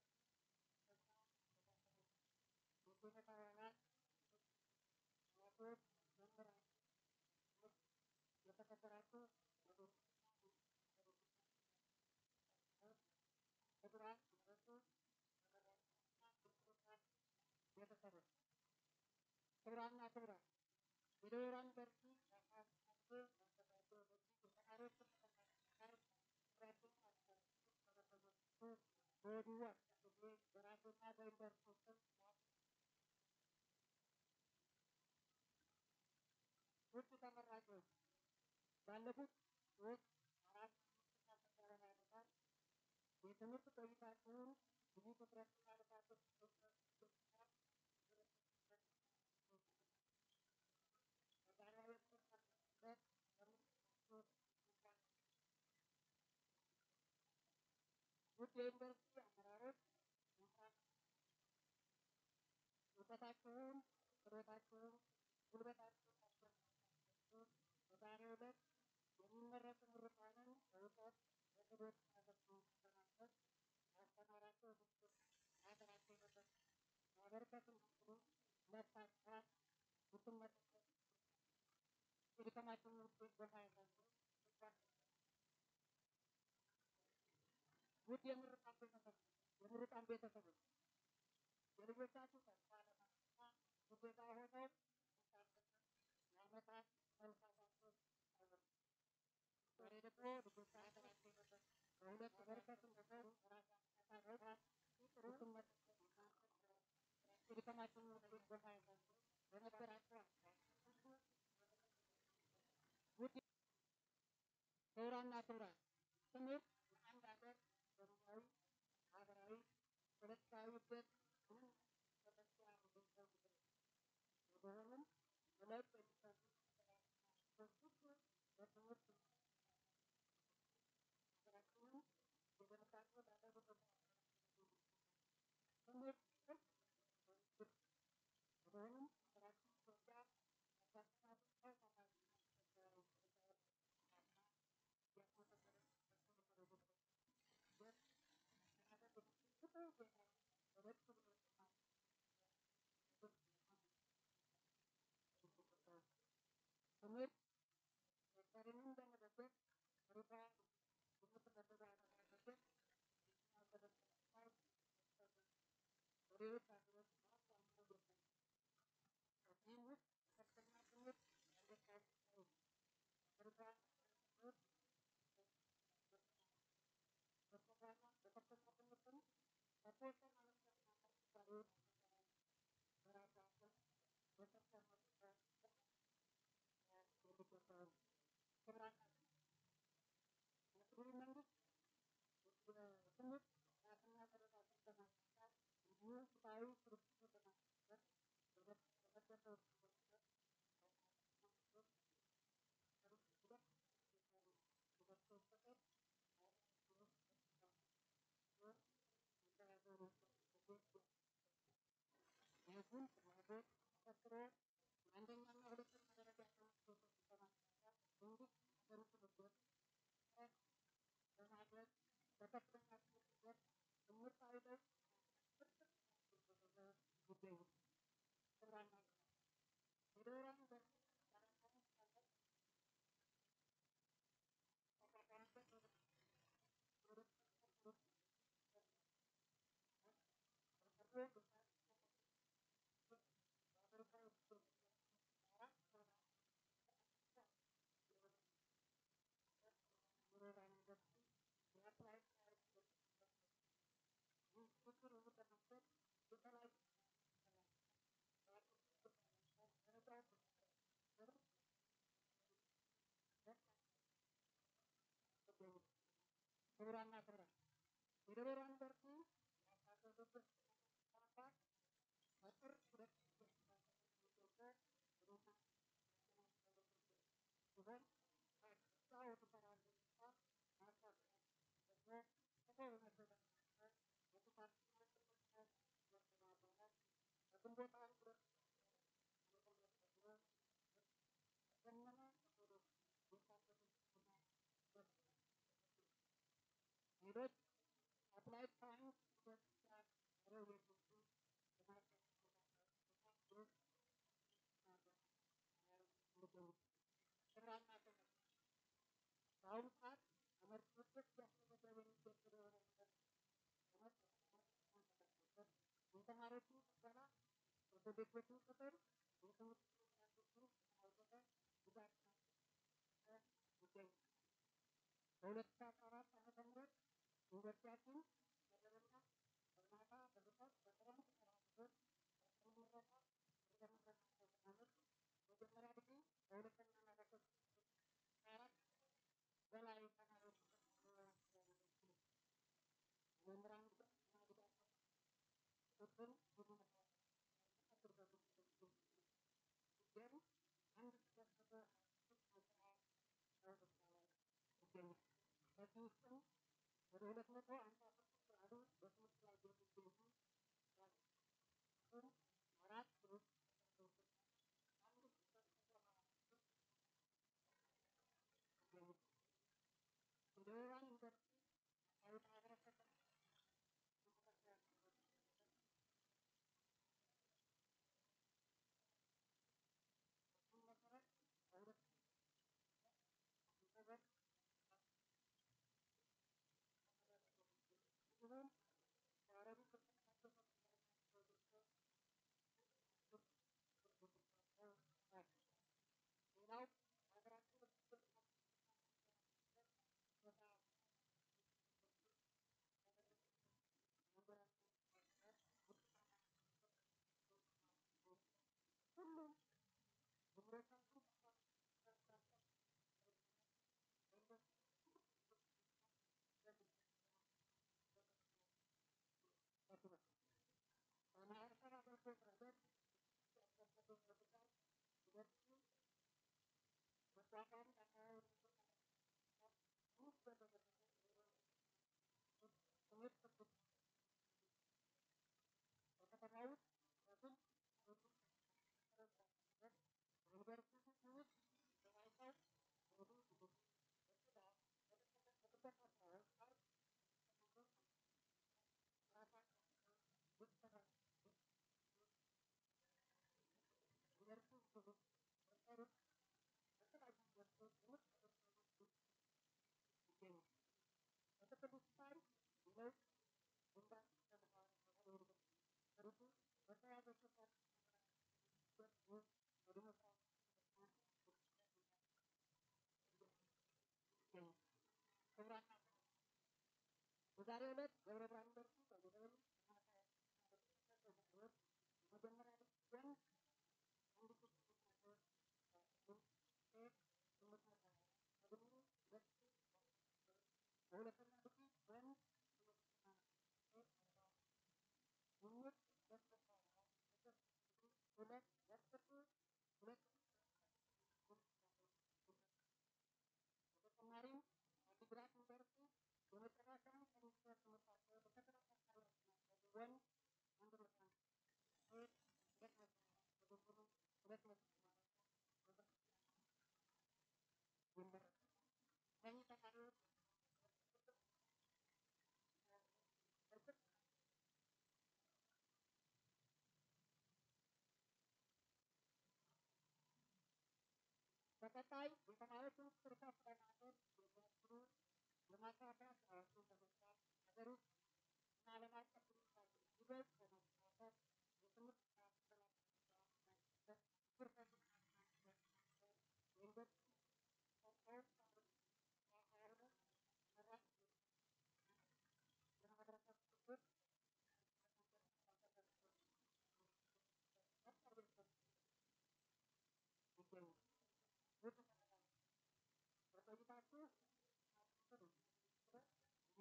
S2: የቤተሰብ አባላት አባቶች፣ መምህራን የተከበራችሁ ክቡራን ቤተሰቦች ቤተሰቦች ክቡራንና ክቡራን የደቡብ ዩኒቨርሲቲ ያካሄደው ያዘጋጀው በዚህ የተማሪዎች በወዲሁ አስቀድሜ በራሴና በዩኒቨርሲቲው ስም ውድ ተመራቂዎች ባለፉት ሶስት አራት አምስትና ተከታታይ ዓመታት የትምህርት ቆይታችሁን ብዙ ትኩረትና ልፋቶች ውድ የዩኒቨርሲቲ አመራሮች እውቀታችሁን፣ ችሎታችሁን፣ ጉልበታችሁን አስፈላጊ በዛሬው ዕለት የሚመረቁ ምሩቃንን በእውቀት በክህሎት አገልግሎት በማገዝ ያስተማራቸው ምስል ሀገራቸው በበት ማበርከት እንዲችሉ መታሰራት ብትመለከት የድካማችንን ውጤት በማየታችሁ ውድ የምርቃን ቤተሰቦች የምሩቃን ቤተሰቦች የልጆቻችሁ ተስፋ ለማስፋ ግዴታ ሆነው የዓመታት መልካታቸው አይበሉ ዛሬ ደግሞ ልጆቻ ሀገራቸው በበት በሁለት በርከት እንደሰሩ ራሳቸው ጥሩ ትመለከት የድካማችንን ውጤት በማየታችሁ በነበራቸው ውድ ክቡራንና ክቡራን ትምህርት የአንድ ሀገር ኢኮኖሚያዊ፣ ማህበራዊ፣ ፖለቲካዊ እድገት ምንም መለኪያ የሌለው ጉዳይ ነው። በመሆኑም እለት የሚሰሩ ስራዎች ሁሉ በትምህርት ሀገራችንን የገነባቸው ላደረጉ ትምህርት በመሆኑም ሀገራችን ኢትዮጵያ ትምህርት ዶክተርንም በመደገፍ ሩታ የምትመደቡ አለማለበት ሌሎች ሀገሮች ከዚህም ውስጥ ከፍተኛ ትምህርት ያለባቸው ሩታ ትምህርት በከፍተኛ በከፍተኛ ትምህርትም ከተወሰኑ ዓመታት ምሳሌዎች በራሳቸው በከፍተኛ የሚቆጠሩ ክብራና የክልል መንግስት የትምህርት ጥራትና ተደራሽነትን በማስፋት እንዲሁም ፍትሐዊ ስርጭትን በማስቀጠል በተደረገው ትምህርት የህዝቡን ፍላጎት ተከትሎ የአንደኛና ሁለተኛ ደረጃ ትምህርት ቤቶችን በማስፋፋት መንግስት ሀገሪቱን እድገት ጥረት በማድረግ በከፍተኛ ትምህርት ዘርፍ ትምህርታዊ ለውጥ ጉዳይ ነው። ክቡራንና ክቡራን የደቡብ ዩኒቨርሲቲ ሰራተኞች ክቡራንና ክቡራን የደብረ ዩኒቨርሲቲ የአስራ ሶስት ተማሪዎች በጥር ሁለት ሺህ ሲሆን ከዛ የተሰራው ስራ ማስፋት ደግሞ ከሰው በመሰረት በጥፋት በግንቦት አንድ ሁለት ዘመነ ሌሎች አፕላይድ ሳይንስ በአሁኑ ሰዓት ትምህርት ቤቶች እያስመዘገቡ የሚገኙ የተማሪዎችን ቅበላ የኮሌጆችን ቁጥር የትምህርት ቤቶችን አውጥተ ጉዳት ይገኛል። በሁለት ሺህ አስራ አራት ዓመተ ምህረት ዩኒቨርሲቲያችን መደበኛ በማታ በርቀት በክረምት ተራክቦት በምረቃ የተመረቃቸው ተማሪዎች መጀመሪያ ዲግሪ በሁለተኛና በሶስተኛ አራት በላይ ተማሪዎች መምህራን እና ጉዳት ቁጥር ግን አንድ ተሰበሰበ ይገኛል። ከዚህ ውስጥም ወደ ሁለት መቶ አምሳ ስድስት ያህሉ በትምህርት ላይ የሚገኙ አራት ግሩፕ አንድ የደቡባ ዩኒቨርሲቲ አካባቢ ማህበረሰብ መሰረት በሁለት ሰበት እንዲሁም የአረቡ ክፍተኛቸው ሌላው ሀገራችን ሁሉም ህብረተሰቡ በማህበረሰብ አገልግሎት ረገድ ያስከፈተው መብቃት ዩኒቨርሲቲ መቋቋም አካባቢ ትምህርት በከተማ ውስጥ በግልጽ ዩኒቨርሲቲ ውስጥ በዋይፋይ በጽዳት በጥበቃ ስራዎች በዛሬው ዕለት ደብረ ብርሃን ዩኒቨርሲቲ በመደበኛ መጀመሪያ ዲግሪ አንድ በሁለተኛ ዲግሪ ወንድ ግምት ሁለት ወስጡ ሁለት በተጨማሪም አዲግራት ዩኒቨርሲቲ የመጨረሻውን ሴሚስተር ትምህርታቸውን በተከታታይ ወንድ አንድ መቶ ሴት ሁለት መቶ በድምሩ ሁለት መቶ ይመረቃሉ። እነዚህ ተማሪዎች በቀጣይ የተማሪዎችን ስርዓት ለማድረግ የሚያስችሉ የማስፋፊያ ስራዎችን በመስራት ሀገር ውስጥ እና ዓለም አቀፍ ይበልጥ በመስራት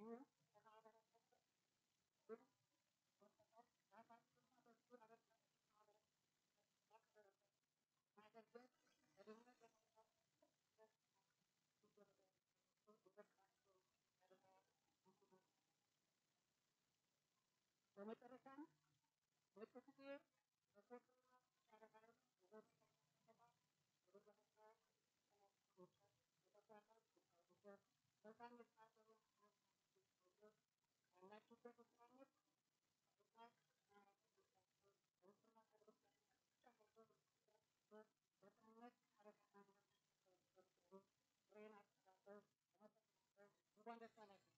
S2: እንዲሁም ከማህበረሰብ ግን መጠቀም ራሳችንና በሱ አበርታች ማህበረሰብ ማገልገል በድህነት ለመውጣት በመጨረሻም ነጭ ጊዜ በሶስትና ያረጋል እንኳን ደስ አላችሁ።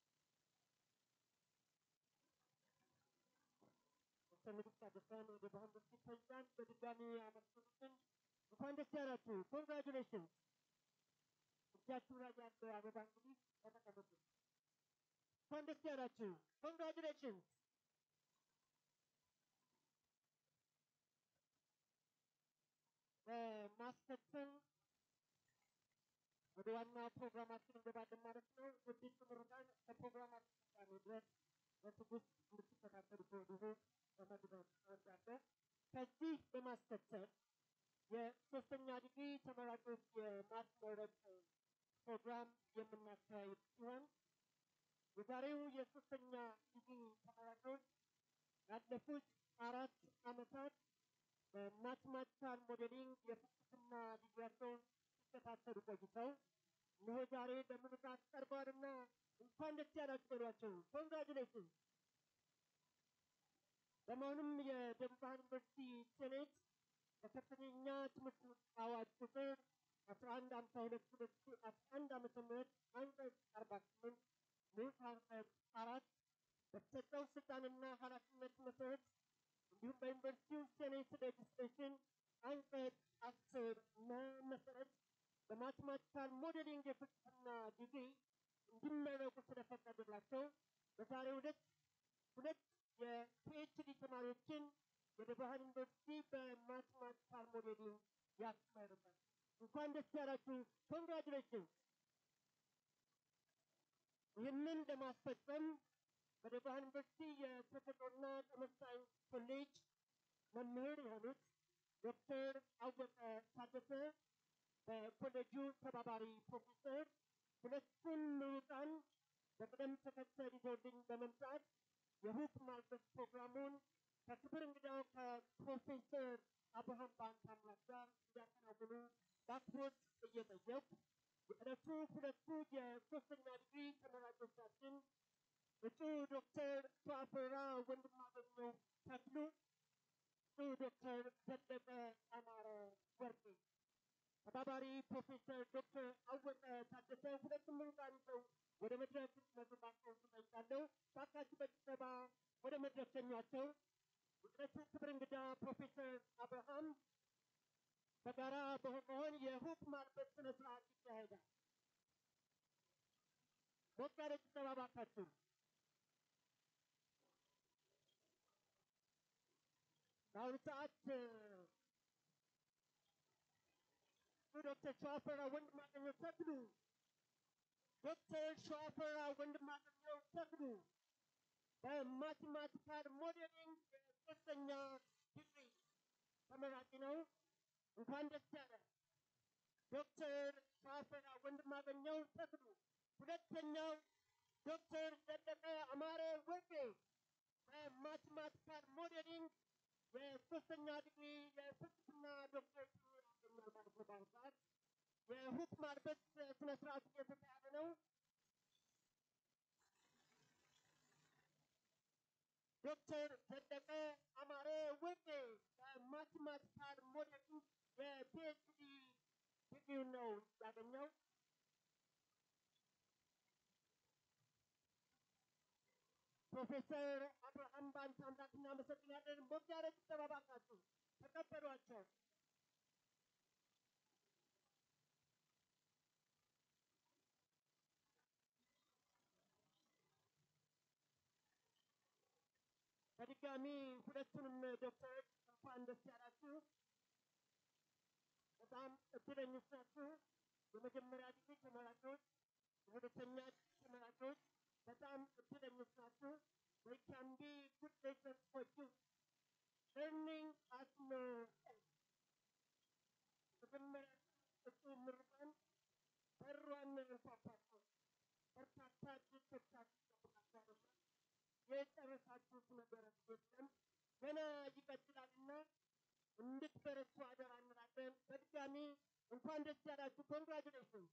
S2: በምድር ታደሰን ወደ ባህል መስጊድ ፕሬዚዳንት በድጋሚ ያመስግኑትን እንኳን ደስ ያላችሁ። ኮንግራጁሌሽን። እጃችሁ ላይ ያለው አበባ እንግዲህ ተጠቀሙት። እንኳን ደስ ያላችሁ። ኮንግራጁሌሽን። በማስከተል ወደ ዋና ፕሮግራማችን እንገባለን ማለት ነው። ውድድ ምሩቃን ከፕሮግራማችን ፍጻሜ ድረስ በትዕግስት እንድትከታተሉ ከወዲሁ በመግባት እወዳለሁ። ከዚህ በማስከተል የሶስተኛ ዲግሪ ተመራቂዎች የማስመረቅ ፕሮግራም የምናካሄድ ሲሆን የዛሬው የሶስተኛ ዲግሪ ተመራቂዎች ያለፉት አራት ዓመታት በማትማቲካል ሞዴሊንግ የፍልስፍና ዲግሪያቸውን ሲከታተሉ ቆይተው እነሆ ዛሬ ለምርቃት ቀርበዋልና እንኳን ደስ ያላችሁ በሏቸው። ኮንግራጁሌሽን። በመሆኑም የደቡብ ብርሃን ዩኒቨርሲቲ ሴኔት በከፍተኛ ትምህርት አዋጅ ቁጥር አስራ አንድ ሀምሳ ሁለት ሁለት ሺህ አስራ አንድ ዓመተ ምህረት አንቀጽ አርባ ስምንት ንዑስ አንቀጽ አራት በተሰጠው ስልጣንና ኃላፊነት መሰረት እንዲሁም በዩኒቨርሲቲው ሴኔት ሌጅስሌሽን አንቀጽ አስር መ መሰረት በማቴማቲካል ሞዴሊንግ የፍልስፍና ዲግሪ እንዲመረቁ ስለፈቀደላቸው በዛሬው ዕለት ሁለት የፒኤችዲ ተማሪዎችን ወደ ባህል ዩኒቨርሲቲ በማቴማቲካል ሞዴሊንግ ያስመርቃል። እንኳን ደስ ያላችሁ። ኮንግራጁሌሽን። ይህንን ለማስፈጸም ወደ ባህል ዩኒቨርሲቲ የተፈጥሮና ቀመር ሳይንስ ኮሌጅ መምህር የሆኑት ዶክተር አወቀ ታደሰ በኮሌጁ ተባባሪ ፕሮፌሰር ሁለቱን ምሩቃን በቅደም ተከተል ይዘውልኝ በመምጣት የሁክ ማልበስ ፕሮግራሙን ከክብር እንግዳው ከፕሮፌሰር አብርሃም ባንታምላክ ጋር እንዲያከናውኑ በአክብሮት እየጠየቁ የዕለቱ ሁለቱ የሶስተኛ ዲግሪ ተመራቂዎቻችን እጩ ዶክተር ሸዋፈራ ወንድማገኘው ተክሉ፣ እጩ ዶክተር ዘለቀ አማረ ወርቄ፣ ተባባሪ ፕሮፌሰር ዶክተር አወቀ ታደሰ ሁለቱም ምሩቃን ይዘው ወደ መድረክ መግባታቸውን ትጠይቃለሁ። ባካችሁ በጭብጨባ ወደ መድረክ ሸኟቸው። የዕለቱ ክብር እንግዳ ፕሮፌሰር አብርሃም በጋራ በመሆን የሁክ ማልበስ ስነ ስርዓት ይካሄዳል። ሞቅ ያለ ጭብጨባ ባካችሁ። በአሁኑ ሰዓት ዶክተር ሸዋፈራ ወንድማገኘው ተክሉ ዶክተር ሸዋፈራ ወንድማገኘው ተክሉ በማቴማቲካል ሞዴሊንግ የሶስተኛ ዲግሪ ተመራቂ ነው። እንኳን ደስ ያለ። ዶክተር ሸዋፈራ ወንድማገኘው ተክሉ። ሁለተኛው ዶክተር ዘለቀ አማረ ወርቄ በማቴማቲካል ሞዴሊንግ የሶስተኛ ዲግሪ የፍልስፍና ዶክተሬት ያገኛል ማለት ነው። በአሁኑ ሰዓት የሁክ ማልበስ ስነ ስርዓት እየተካሄደ ነው። ዶክተር ዘለቀ አማረ ወርቄ በማቴማቲካል ሞዴሊንግ የፒኤችዲ ዲግሪውን ነው ያገኘው። ፕሮፌሰር አብርሃም ባንታ አምላክ እናመሰግናለን። ሞቅ ያለ ጭብጨባ ባካችሁ ተቀበሏቸው። በድጋሚ ሁለቱንም ዶክተሮች እንኳን ደስ ያላችሁ። በጣም እድለኞች ናችሁ። የመጀመሪያ ዲግሪ ተመራቂዎች፣ የሁለተኛ ዲግሪ ተመራቂዎች በጣም እድለኞች ናችሁ። They can be good lessons for you. Learning has no end. መጀመሪያ እሱ ምርቃን በሯን ያንኳኳችሁ በርካታ ድርቶቻችሁ ተቆጣጠሩና የጨረሳችሁት ነገር የለም ገና ይቀጥላልና እንድትበረቱ አደራ እንላለን። በድጋሚ እንኳን ደስ ያላችሁ። ኮንግራጁሌሽን።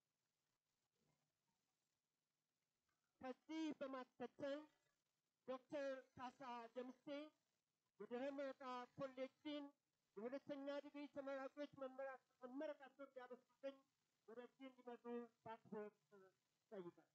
S2: ከዚህ በማስከተል ዶክተር ካሳ ደምሴ የድህረ ምረቃ ኮሌጅን የሁለተኛ ዲግሪ ተመራቂዎች መመረቃቸውን እንዲያበስሩልኝ ወደዚህ እንዲመጡ በአክብሮት ጠይቃል።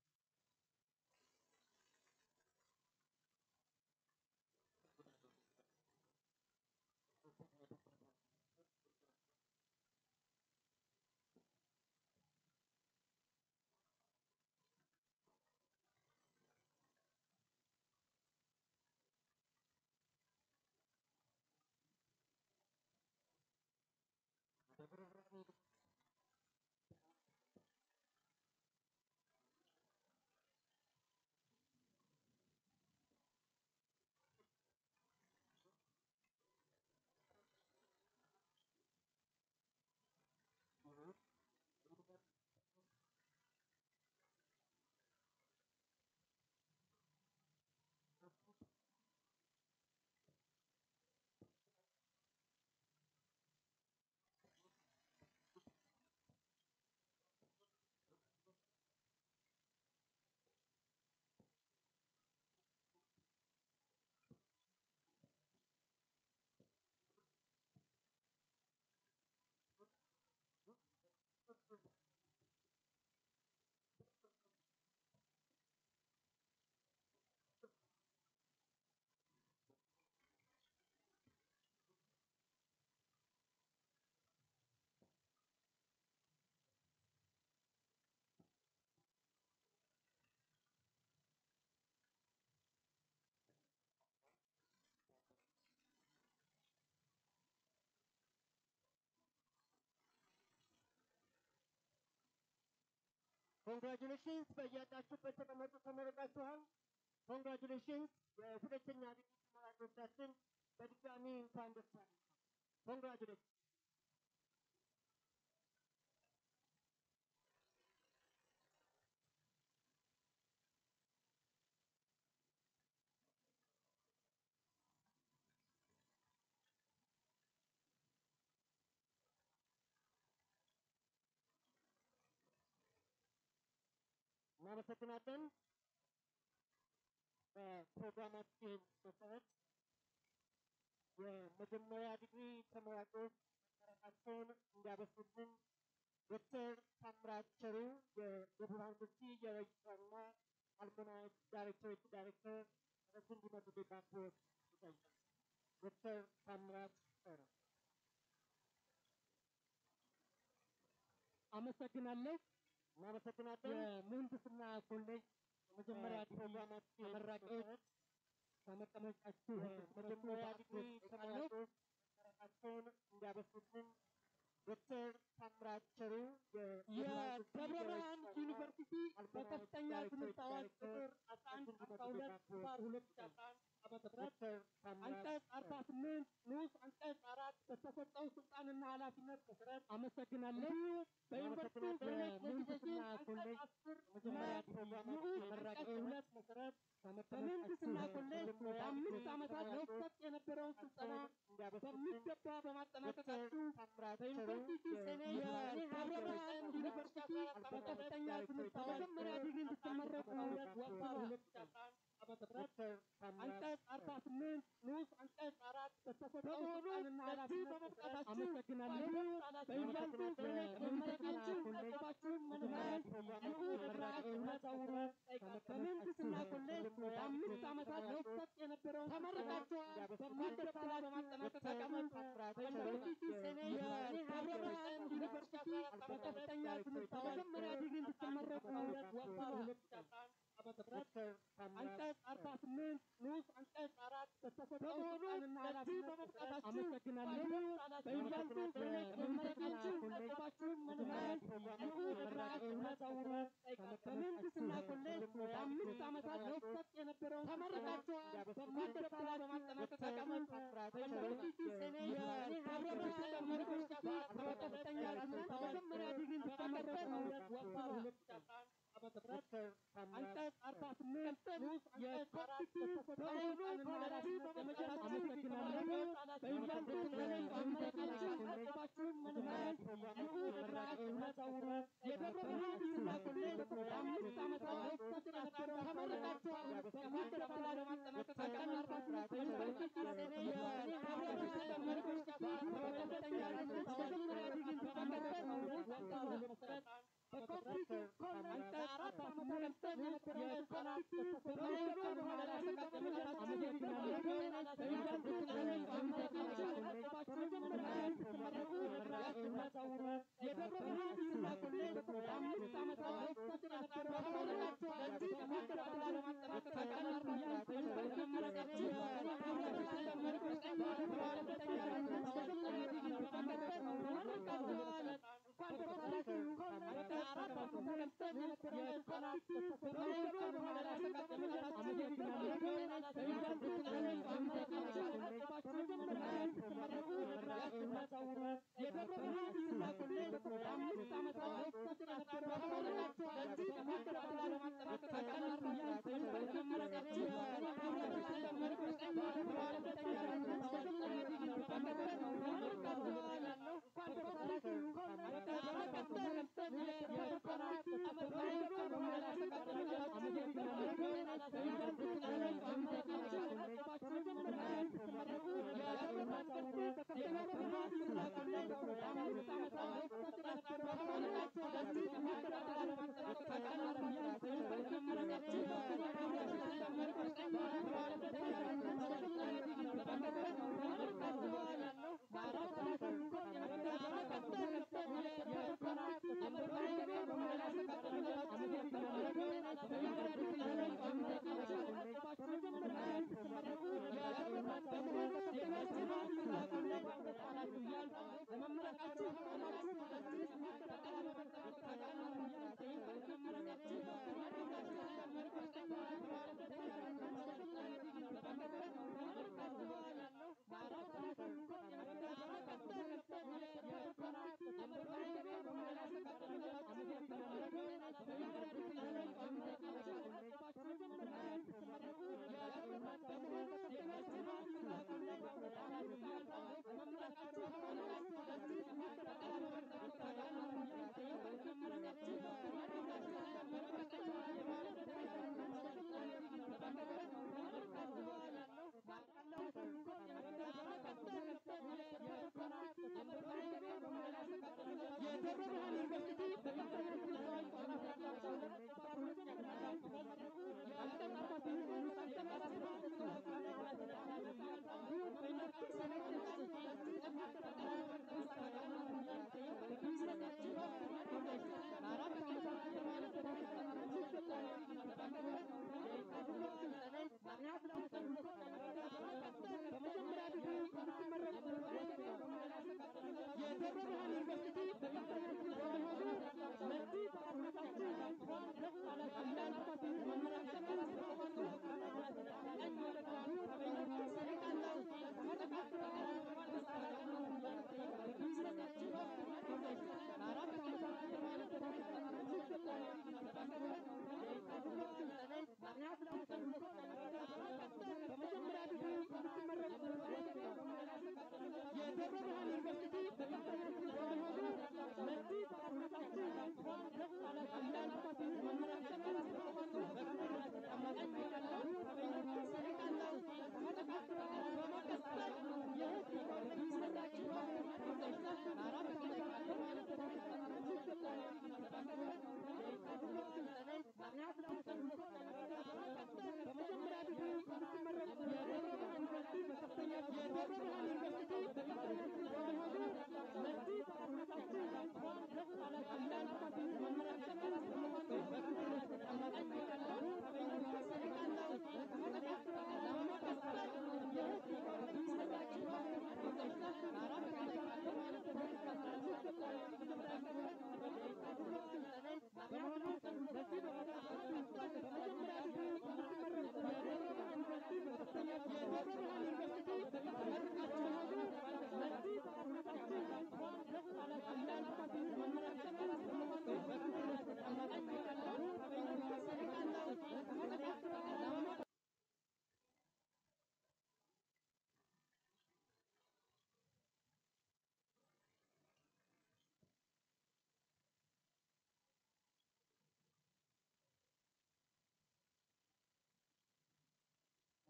S2: ኮንግራጁሌሽንስ በያላችሁበት ተቀመጡ፣ ተመረቃችኋል። ኮንግራጁሌሽንስ የሁለተኛ ዲግሪ ተመራቂዎቻችን በድጋሚ እንኳን ደስ አላችሁ። ኮንግራጁሌሽን እናመሰግናለን። በፕሮግራማችን መሰረት የመጀመሪያ ዲግሪ ተመራቂዎች መመረቃቸውን እንዲያበስሩልን ዶክተር ታምራት ቸሩ የደቡብ ዩኒቨርሲቲ የሬጅስትራርና አልሞናይት ዳይሬክቶሬት ዳይሬክተር ወደዚህ እንዲመጡልን በአክብሮት ይጠይቃል። ዶክተር ታምራት ቸሩ
S9: አመሰግናለሁ።
S2: እናመሰግናለን።
S9: የምህንድስና ኮሌጅ የመጀመሪያ ዲግሪ
S2: ፕሮግራማችን
S9: ተመራቂዎች ከመቀመጫችሁ
S2: መጀመሪያ ዲግሪ ተመራቂዎች መመረቃቸውን እንዲያበስሩልን ዶክተር ታምራት ቸሩ
S9: የደብረ ብርሃን ዩኒቨርሲቲ በከፍተኛ ትምህርት አዋጅ ቁጥር አስራ አንድ አስራ ሁለት ባር ሁለት ሺ አስራ አንድ ዓመተ ምህረት አንቀጽ አርባ ስምንት ንዑስ አንቀጽ አራት በተሰጠው ስልጣንና ኃላፊነት መሰረት አመሰግናለሁ። በዩኒቨርሲቲ የምህንድስና ኮሌጅ መጀመሪያ ንዑስ አንቀጽ ሁለት መሰረት በምህንድስና ኮሌጅ ለአምስት ዓመታት ሲሰጥ የነበረውን ስልጠና በሚገባ በማጠናቀቃችሁ በዩኒቨርሲቲ ሴኔት የደብረ ብርሃን ዩኒቨርሲቲ በከፍተኛ ትምህርት አዋጅ መጀመሪያ ዲግሪ እንድትመረቁ ወጥቷል ሁለት ሺ አስራ አንድ ዓመተ ምህረት አንቀጽ አርባ ስምንት ንዑስ አንቀጽ አራት በተሰጠው ስልጣንና ኃላፊነት በመብቃታችሁ አመሰግናለሁ። በዩኒቨርሲቲ ሴኔት መመረቃችሁ መጠባችሁን መለማየት ንዑስ ስርዓት መዛውሩ በምህንድስና ኮሌጅ ለአምስት ዓመታት ሲሰጥ የነበረውን ተመረቃችኋል። በሚገባ በማጠናቀቅ ተቀመጡ። በዩኒቨርሲቲ ሴኔት የደብረ ብርሃን ዩኒቨርሲቲ በከፍተኛ ትምህርት መጀመሪያ ዲግሪ እንድትመረቁ ወጥቷል ሁለት ሺ አስራ አንድ ዓመተ ምህረት አንቀጽ አርባ ስምንት ንዑስ አንቀጽ አራት በተሰጠው በሙሉ ለዚህ በመብቃታችሁ አመሰግናለሁ። በዩኒቨርሲቲ በመመረቃችሁ ተቀባችሁን መምህራን እንዲሁ ለብርሃት እናዛውሩ በምህንድስና ኮሌጅ ለአምስት ዓመታት ሲሰጥ የነበረውን ተመርቃችኋል። በሚገባ በማጠናቀቅ ተቀመጡ። በዩኒቨርሲቲ ሴኔት የህብረተሰብ መሪዎች ጋር በከፍተኛ ትምህርት መጀመሪያ ዲግሪን በመቀበል ወሰኑ። ዓመተ ምህረት አንቀጽ አርባ ስምንት ንዑስ አንቀጽ በሙሉ ለዚህ በመጨረሻ አመሰግናለሁ። በዩኒቨርሲቲ ኮሌጅ በመመረቃችሁ ተቀባችሁን መምህራን እንዲሁ ለብርሃት እናዛውሩ የደብረ ብርሃን ዲግሪና ኮሌጅ ለአምስት ዓመታት ሲሰጥ የነበረውን ተመርቃችኋል። በሚገባ ለማጠናቀቅ ተቀመጡ። በዩኒቨርሲቲ ሴኔት የህብረተሰብ መሪዎች ጋር በከፍተኛ ትምህርት መጀመሪያ ዲግሪን በመቀበል ወሰኑ። መሰረት በኮምፒውተር አንቀጽ አራት ዓመተ ምህረት የኮምፒውተር በሙሉ ለማረጋገጥ የመጨረሻ አመሰግናለሁ። በዩኒቨርሲቲ ኮሌጅ በመመረቃችሁ ተቀባችሁን መምህራን እንዲሁ ለብርሃት እናዛውሩ የደብረ ብርሃን ዲግሪና ኮሌጅ ለአምስት ዓመታት ሲሰጥ የነበረውን ተመርቃችኋል። ለዚህ በሚገባ ለማጠናቀቅ ተቀመጡ። በዩኒቨርሲቲ መመረቃችሁ የህብረተሰብ መሪዎች ጋር በከፍተኛ ትምህርት መጀመሪያ ዲግሪን በመቀበል ተመርቃችኋል። እንኳን ደስ አላችሁ። አራት ዓመተ ምህረት የኮምፒውተር በሙሉ ለማረጋገጥ የመጨረሻ አመሰግናለሁ። በዩኒቨርሲቲ ኮሌጅ በመመረቃችሁ ተቀባችሁን መምህራን እንዲሁ ለብርሃት እናዛውሩ የደብረ ብርሃን ዲግሪና ኮሌጅ ለአምስት ዓመታት ሲሰጥ የነበረውን ተመርቃችኋል። ለዚህ በሚገባ ለማጠናቀቅ ተቀመጡ። በዩኒቨርሲቲ መመረቃችሁ የህብረተሰብ መሪዎች ጋር በከፍተኛ ትምህርት መጀመሪያ ዲግሪን በመቀበል ተመርቃችኋል። እንኳን ደስ አላችሁ። ለመመረቃችሁ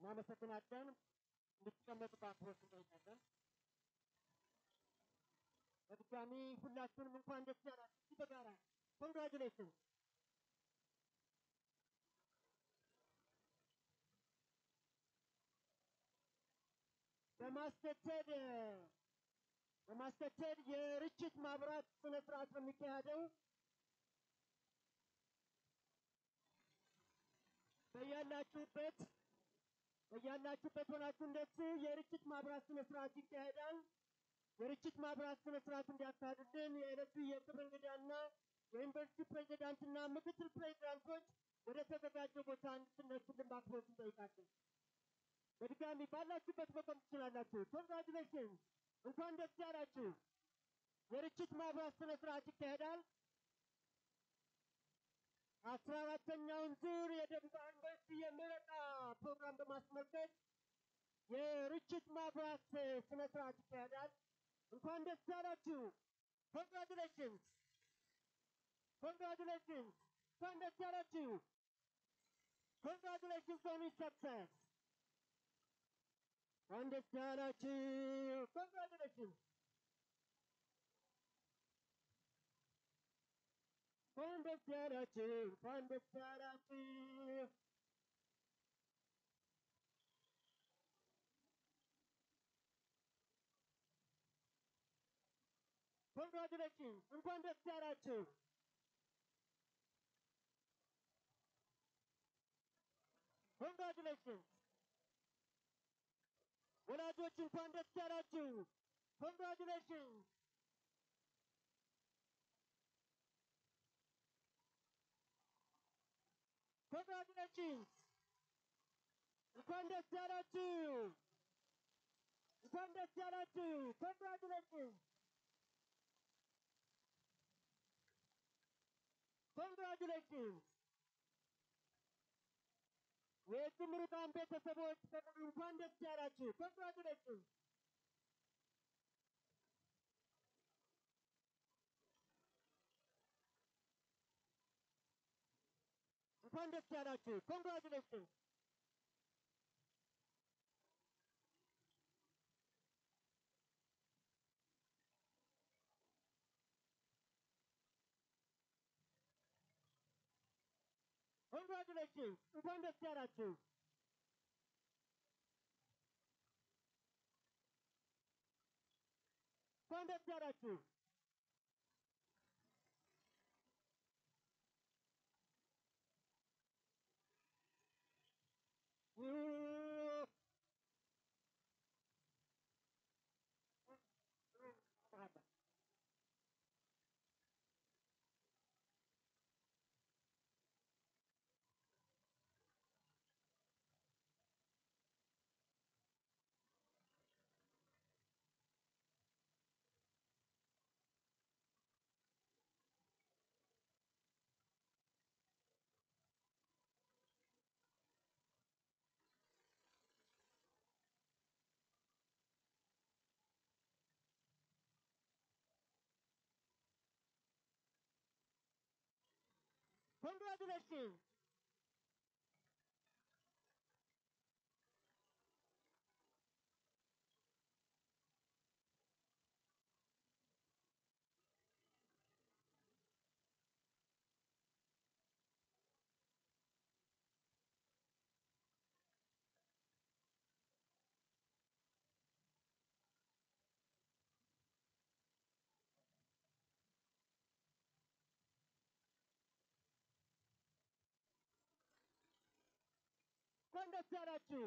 S2: እናመሰግናለን። እንድትቀመጡ በአክብሮት እንጠይቃለን። በድጋሚ ሁላችሁንም እንኳን ደስ ያላችሁ። እስኪ በጋራ ኮንግራጁሌሽን በማስከተል በማስከተል የርችት ማብራት ስነ ስርዓት ነው የሚካሄደው። በያላችሁበት በያላችሁበት ሆናችሁ እንደዚህ የርችት ማብራት ስነ ስርዓት ይካሄዳል። የርችት ማብራት ስነ ስርዓት እንዲያካሂዱልን የዕለቱ የክብር እንግዳና የዩኒቨርሲቲ ፕሬዚዳንትና ምክትል ፕሬዚዳንቶች ወደ ተዘጋጀው ቦታ እንድትነሱልን በአክብሮት እንጠይቃለን። በድጋሚ ባላችሁበት መቆም ትችላላችሁ። ኮንግራጁሌሽን እንኳን ደስ ያላችሁ። የርችት ማብራት ስነ ስርዓት ይካሄዳል። አስራ አራተኛውን ዙር የደቡብ ዩኒቨርሲቲ የምረቃ ፕሮግራም በማስመልከት የርችት ማብራት ስነ ስርዓት ይካሄዳል። እንኳን ደስ ያላችሁ። ኮንግራጁሌሽንስ ኮንግራጁሌሽንስ እንኳን ደስ ያላችሁ። ኮንግራጁሌሽንስ ኦን ሰክሰስ እንኳን ደስ ያላችሁ። ኮንግራጁሌሽን እንኳን ደስ ያላችሁ። እንኳን ደስ ያላችሁ። ኮንግራጁሌሽን እንኳን ደስ ያላችሁ። ኮንግራጁሌሽን ወላጆች እንኳን ደስ ያላችሁ። ኮንግራጁሌሽን ኮንግራጁሌሽን እንኳን ደስ ያላችሁ። እንኳን ደስ ያላችሁ። ኮንግራጁሌሽን ኮንግራጁሌሽን የዚህ ምሩቃን ቤተሰቦች በሙሉ እንኳን ደስ ያላችሁ። ኮንግራጁሌሽን እንኳን ደስ ያላችሁ። ኮንግራጁሌሽን ኮንግራጁሌሽን እንኳን ደስ ያላችሁ። እንኳን ደስ ያላችሁ። ኮንግራጁሌሽን እንኳን ደስ ያላችሁ።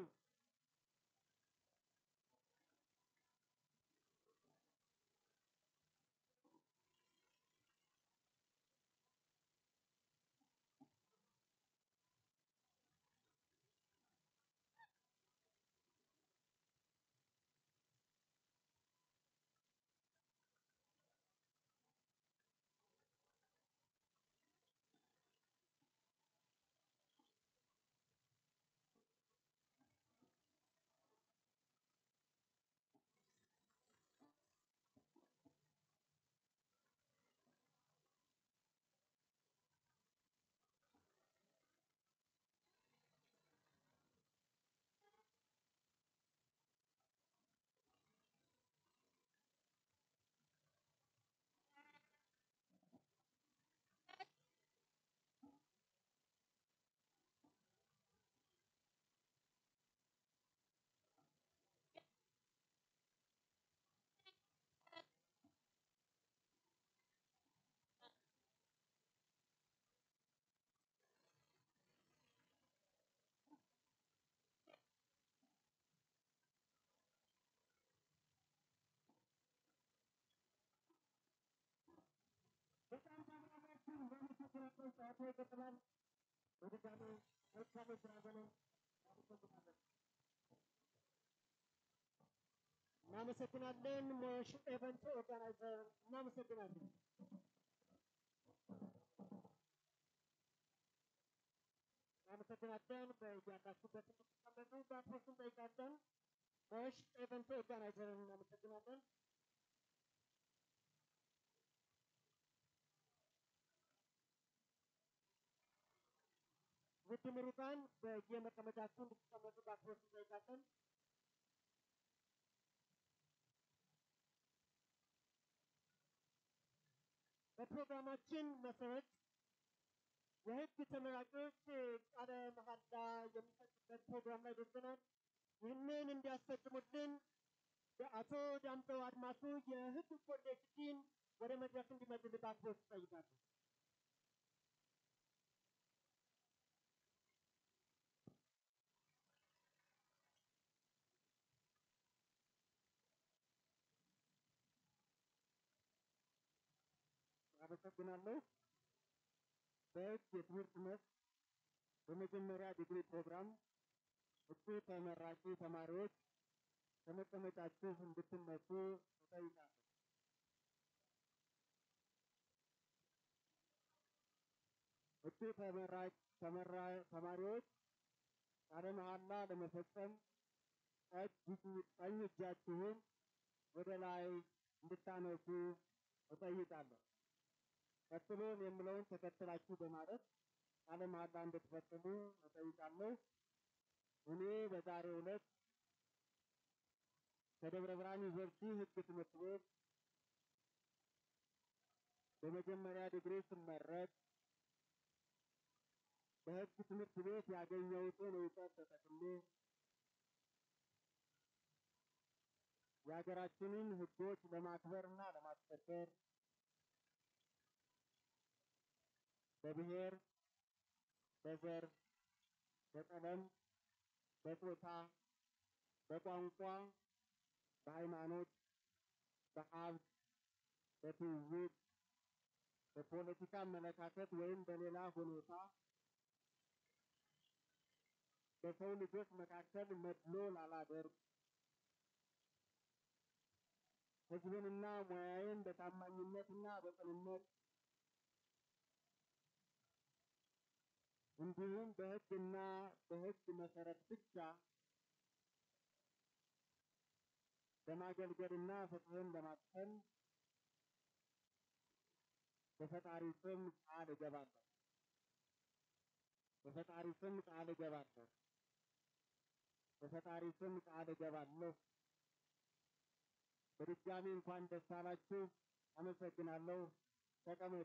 S2: ነው። ሰዓቱ ይቀጥላል። በድጋሚ መልካም የስራ ዘመን አመሰግናለን። እናመሰግናለን። ሞሽ ኤቨንት ኦርጋናይዘር እናመሰግናለን። እናመሰግናለን። በያላችሁበት እንድትቀመጡ በአክብሮት እንጠይቃለን። ሞሽ ኤቨንት ኦርጋናይዘርን እናመሰግናለን። ውድ ምሩቃን በየመቀመጫችሁ እንድትቀመጡ በአክብሮት እንጠይቃለን። በፕሮግራማችን መሰረት የህግ ተመራቂዎች ቃለ መሐላ የሚሰጡበት ፕሮግራም ላይ ደርሰናል። ይህንን እንዲያስፈጽሙልን በአቶ ዳምጠው አድማሱ የህግ ኮሌጅ ዲን ወደ መድረክ እንዲመጡልን በአክብሮት እጠይቃለሁ። አመሰግናለሁ። በህግ የትምህርት መስክ በመጀመሪያ ዲግሪ ፕሮግራም እጩ ተመራቂ ተማሪዎች ከመቀመጫችሁ እንድትነሱ እጠይቃለሁ። እጩ ተመራቂ ተመራ- ተማሪዎች ቃለ መሐላ ለመፈጸም ቀኝ- ቀኝ እጃችሁን ወደ ላይ እንድታነሱ እጠይቃለሁ። ቀጥሎ የምለውን ተከትላችሁ በማለት ቃለ መሐላ እንድትፈጽሙ እጠይቃለሁ። እኔ በዛሬው ዕለት ከደብረ ብርሃን ዩኒቨርሲቲ ህግ ትምህርት ቤት በመጀመሪያ ዲግሪ ስመረቅ በህግ ትምህርት ቤት ያገኘሁትን እውቀት ተጠቅሜ የሀገራችንን ህጎች ለማክበርና ለማስከበር በብሔር፣ በዘር፣ በቀለም፣ በጾታ፣ በቋንቋ፣ በሃይማኖት፣ በሀብት፣ በትውውቅ፣ በፖለቲካ አመለካከት ወይም በሌላ ሁኔታ በሰው ልጆች መካከል መድሎ ላላደርግ ህዝብንና ሙያዬን በታማኝነትና በቅንነት እንዲሁም በህግና በህግ መሰረት ብቻ በማገልገልና ፍትህን ለማስፈን በፈጣሪ ስም ቃል እገባለሁ። በፈጣሪ ስም ቃል እገባለሁ። በፈጣሪ ስም ቃል እገባለሁ። በድጋሚ እንኳን ደስ አላችሁ። አመሰግናለሁ። ተቀመጡ።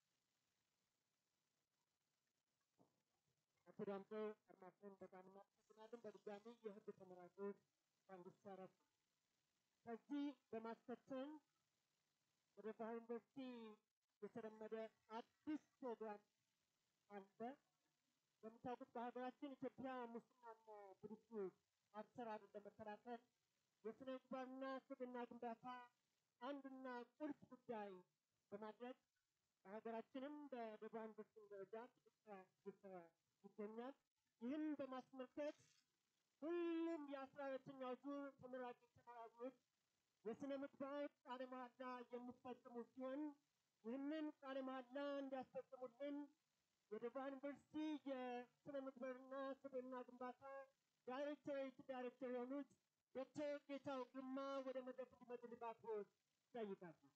S2: አቶ ዳምጦ አድማሱን በጣም እናመሰግናለን። በድጋሚ የህግ ተመራቂዎች እንኳን ደስ አላችሁ። ከዚህ በማስከተል ወደ ባህር ዩኒቨርሲቲ የተለመደ አዲስ ፕሮግራም አለ። እንደምታውቁት በሀገራችን ኢትዮጵያ ሙስናና ብልሹ አሰራርን ለመከላከል የስነ ምግባርና ስብዕና ግንባታ አንድና ቁልፍ ጉዳይ በማድረግ በሀገራችንም በደቡብ ዩኒቨርሲቲ ደረጃ ትልቅ ስራ እየተሰራ ይገኛል። ይህን በማስመልከት ሁሉም የአስራ ሁለተኛው ዙር ተመራቂ ተማሪዎች የስነ ምግባር ቃለ መሐላ የሚፈጽሙ ሲሆን ይህንን ቃለ መሐላ እንዲያስፈጽሙልን የደቡብ ዩኒቨርሲቲ የስነ ምግባርና ስብዕና ግንባታ ዳይሬክቶሬት ዳይሬክተር የሆኑት ዶክተር ጌታው ግርማ ወደ መድረክ እንዲመጡልን በአክብሮት እጠይቃለሁ።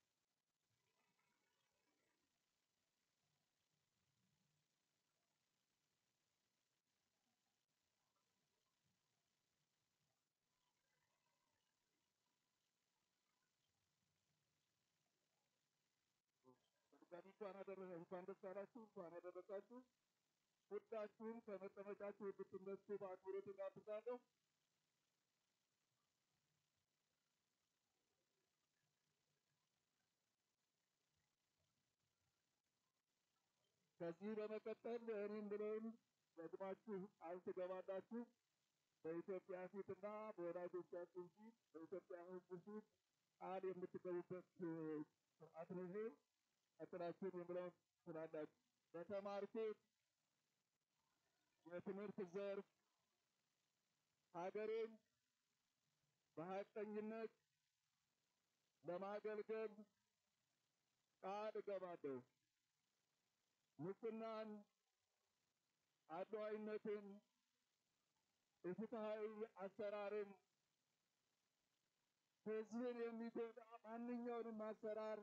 S10: በድጋሚ እንኳን አደረሰ እንኳን ደስ አላችሁ፣ እንኳን አደረሳችሁ። ሁላችሁም ከመቀመጫችሁ እንድትነሱ በአክብሮት እጋብዛለሁ። ከዚህ በመቀጠል እኔም ብለውን ደግማችሁ ቃል ትገባላችሁ። በኢትዮጵያ ፊትና በወዳጆቻችሁ ፊት በኢትዮጵያ ሕዝብ ፊት ቃል የምትገቡበት ስርዓት ነው ይሄ። ቀጥላችሁን የምለውን ስላላችሁ በተማርኩት የትምህርት ዘርፍ ሀገሬን በሀቀኝነት ለማገልገል ቃል እገባለሁ። ሙስናን፣ አድሏዊነትን፣ ኢፍትሐዊ አሰራርን፣ ሕዝብን የሚጎዳ ማንኛውንም አሰራር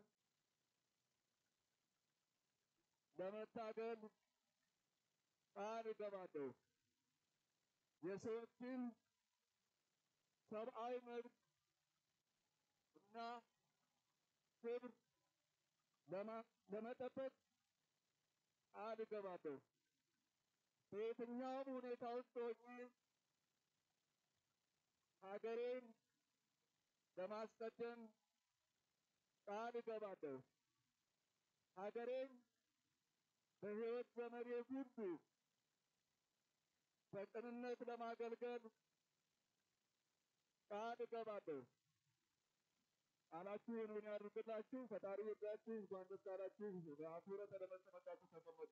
S10: ለመታገል ቃል እገባለሁ። የሰዎችን ሰብአዊ መብት እና ክብር ለመጠበቅ ቃል እገባለሁ። በየትኛውም ሁኔታ ውስጥ ሆኜ ሀገሬን ለማስቀደም ቃል እገባለሁ። ሀገሬን በሕይወት ዘመኔ ሁሉ በቅንነት ለማገልገል ቃል እገባለሁ። ቃላችሁን እውን ያድርግላችሁ። ፈጣሪ ይርዳችሁ። እንኳን ደስ አላችሁ። በአክብሮት ተለመጠመቃችሁ ተቀመጡ።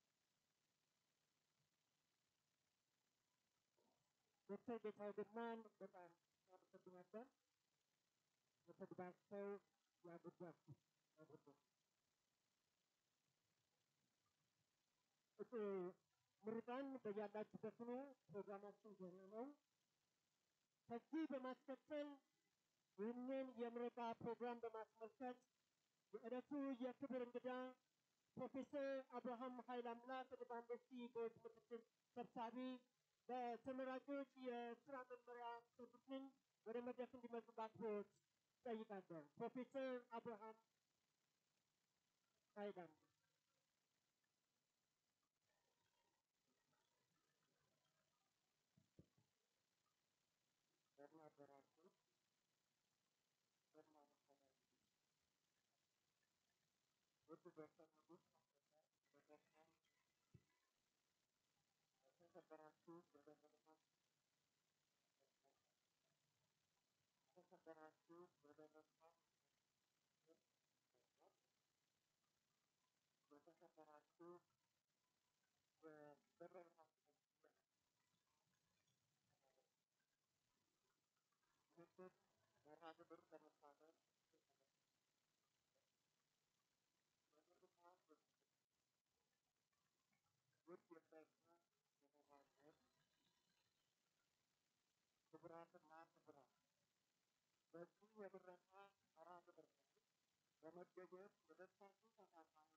S2: ዶክተር ጌታው ግርማን በጣም እናመሰግናለን። በተግባቸው ያጉዳችሁ ያጉዳችሁ እጩ ምሩቃን በያላችሁበት ሆኖ ፕሮግራማችን ዜና ነው። ከዚህ በማስከተል ይህንን የምረቃ ፕሮግራም በማስመልከት የዕለቱ የክብር እንግዳ ፕሮፌሰር አብርሃም ኃይለ አምላክ በአንበሲ ቦርድ ምክትል ሰብሳቢ በተመራቂዎች የስራ መመሪያ ሰጡትን ወደ መድረክ እንዲመጡ በአክብሮት ጠይቃለሁ። ፕሮፌሰር አብርሃም ኃይለ አምላክ
S10: እንደምን አደራችሁ? እንደምን አመሻችሁ? ውድ ዶክተር ንጉስ ማስረሻ በደስታም የተከበራችሁ በደረሳት የተከበራችሁ በደረሳት የተከበራችሁ በደረሳት ምክር መርሃ ግብር ለመሳተፍ ውድ የሳይንስና የመራዘር ክቡራትና ክቡራን በዚህ የምረቃ መርሃ ግብር ላይ በመገኘት የደስታችሁ ተካፋይ